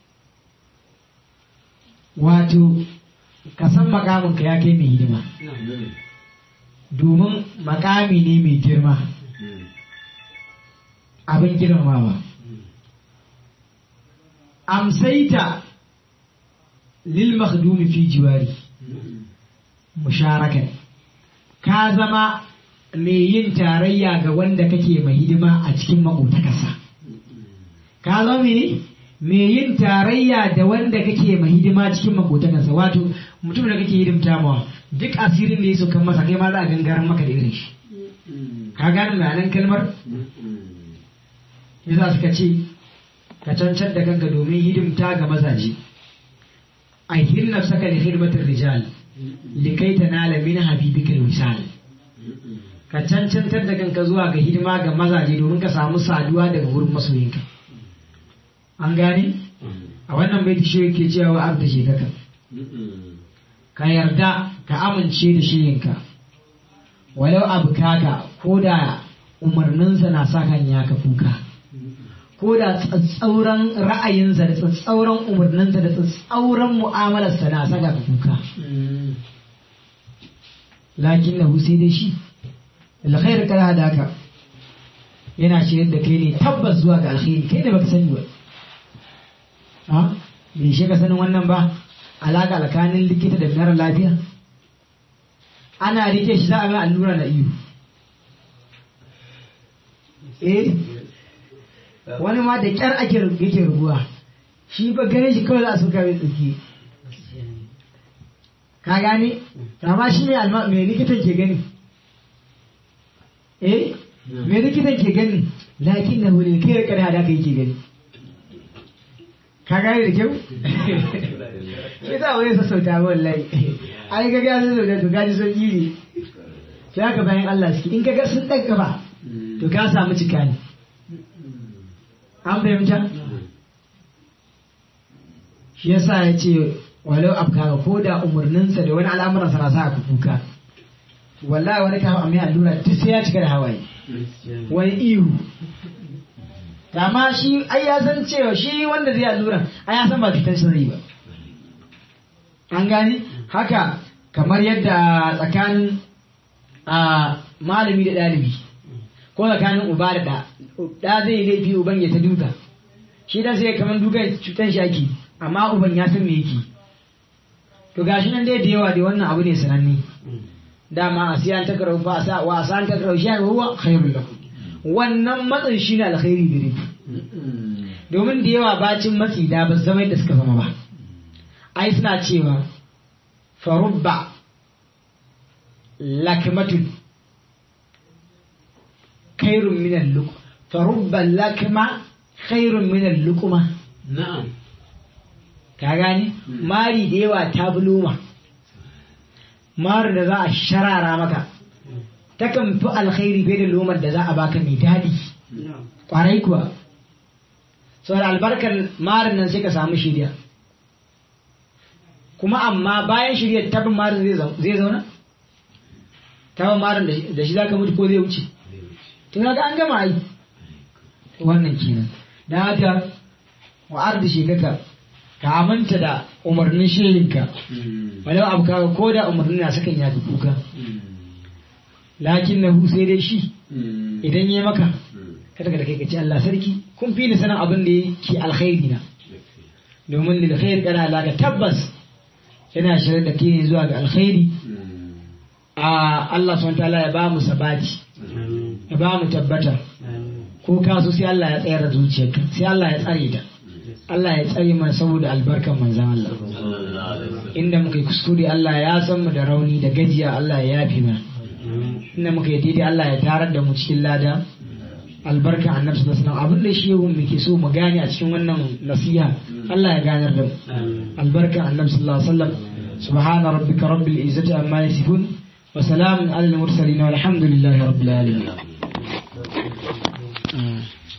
wato ka san makamin ka ya kai mai hidima domin makami ne mai girma abin girmamawa amsaita lil makhdumi fi jiwari musharakan ka zama mai yin tarayya ga wanda kake mai hidima a cikin makotakarsa ka zama ne mai yin tarayya da wanda kake mai hidima cikin makotakarsa wato mutum da kake hidimta mawa duk asirin da ya kan masa kai ma za a gangaran maka da irin shi ka gane ma'anar kalmar yasa suka ce ka cancar da kanka domin hidimta ga mazaje a hirna saka da hidmatar rijal likai ta nala min habibika wisal ka cancantar da kanka zuwa ga hidima ga mazaje domin ka samu saduwa daga wurin masoyinka an gane a wannan baiti shi yake cewa wa abda shi kaka ka yarda ka amince da shiyinka walau abu kaka ko da umarninsa na sa kan ya ka kuka ko da tsatsauran ra'ayinsa da tsatsauran umarninsa da tsatsauran mu'amalarsa na saka ka kuka lakin na sai dai shi alkhair kada hadaka yana shirin da kai ne tabbas zuwa ga alkhairi kai ne baka sani ba ha bai shi ka sanin wannan ba alaka alkanin likita da mara lafiya ana rike shi za a mai allura na iyo eh wani ma da kyar ake yake rubuwa shi ba gane shi kawai za a suka mai tsaki ka gane amma shi ne alma mai likitan ke gani eh mai likitan ke gani lakin na hulil kai rikar hada ka yake gani ka gane da kyau shi za wani sassauta wallahi ai ga gani sassauta to gaji son iri sai haka bayan Allah suke in kaga sun ɗan gaba to ka samu cika ne an fahimta shi yasa ya ce walau afkara ko da umarninsa da wani al'amuransa na sa ka kuka wallahi wani kafin amma allura duk sai ya cika da hawaye wani ihu amma shi ai ya san cewa shi wanda zai allura ai ya san ba cutar shi zai ba an gani haka kamar yadda tsakanin a malami da ɗalibi ko tsakanin uba da ɗa ɗa zai laifi uban ya ta duka shi dan sai kamar duka cutan shi ake amma uban ya san me yake to gashi nan dai da yawa dai wannan abu ne sananne dama a siyan ta karau fa sa wa san ta karau shi huwa khairul lakum wannan matsin shine alkhairi gare ku domin da yawa bacin matsi da ba zama yadda suka zama ba ai suna cewa farubba lakmatun khairun min al-luq farubba lakma khairun min al-luqma na'am ka gane mari da yawa ta buluma mari da za a sharara maka takan fi alkhairi fiye da lomar da za a baka mai daɗi kwarai kuwa saboda albarkar marin nan sai ka samu shirya kuma amma bayan shirya tabin marin zai zauna tabin marin da shi za ka mutu ko zai wuce tun ga an gama ai wannan kenan da haka wa'ar da shekaka ka aminta da umarnin shirinka walau abu kaga ko da umarnin na sakan ya fi kuka lakin na sai dai shi idan ya maka kada ka da kai ka ce Allah sarki kun fi ni sanin abin da yake alkhairi na domin lil khair kana laka tabbas yana shirin da kai zuwa ga alkhairi a Allah subhanahu wataala ya ba mu sabati ya ba mu tabbata ko ka so sai Allah ya tsayar da zuciyarka sai Allah ya tsare ta Allah ya tsare mana saboda albarkan manzan Allah inda muka yi kuskure Allah ya san mu da rauni da gajiya Allah ya yafi mana inda muka yi daidai Allah ya tarar da mu cikin lada albarkan annabi sallallahu alaihi wasallam abin da shi muke so mu gane a cikin wannan nasiha Allah ya ganar da mu albarkan annabi sallallahu alaihi wasallam subhana rabbika rabbil izzati amma yasifun wa salamun alal mursalin walhamdulillahi rabbil alamin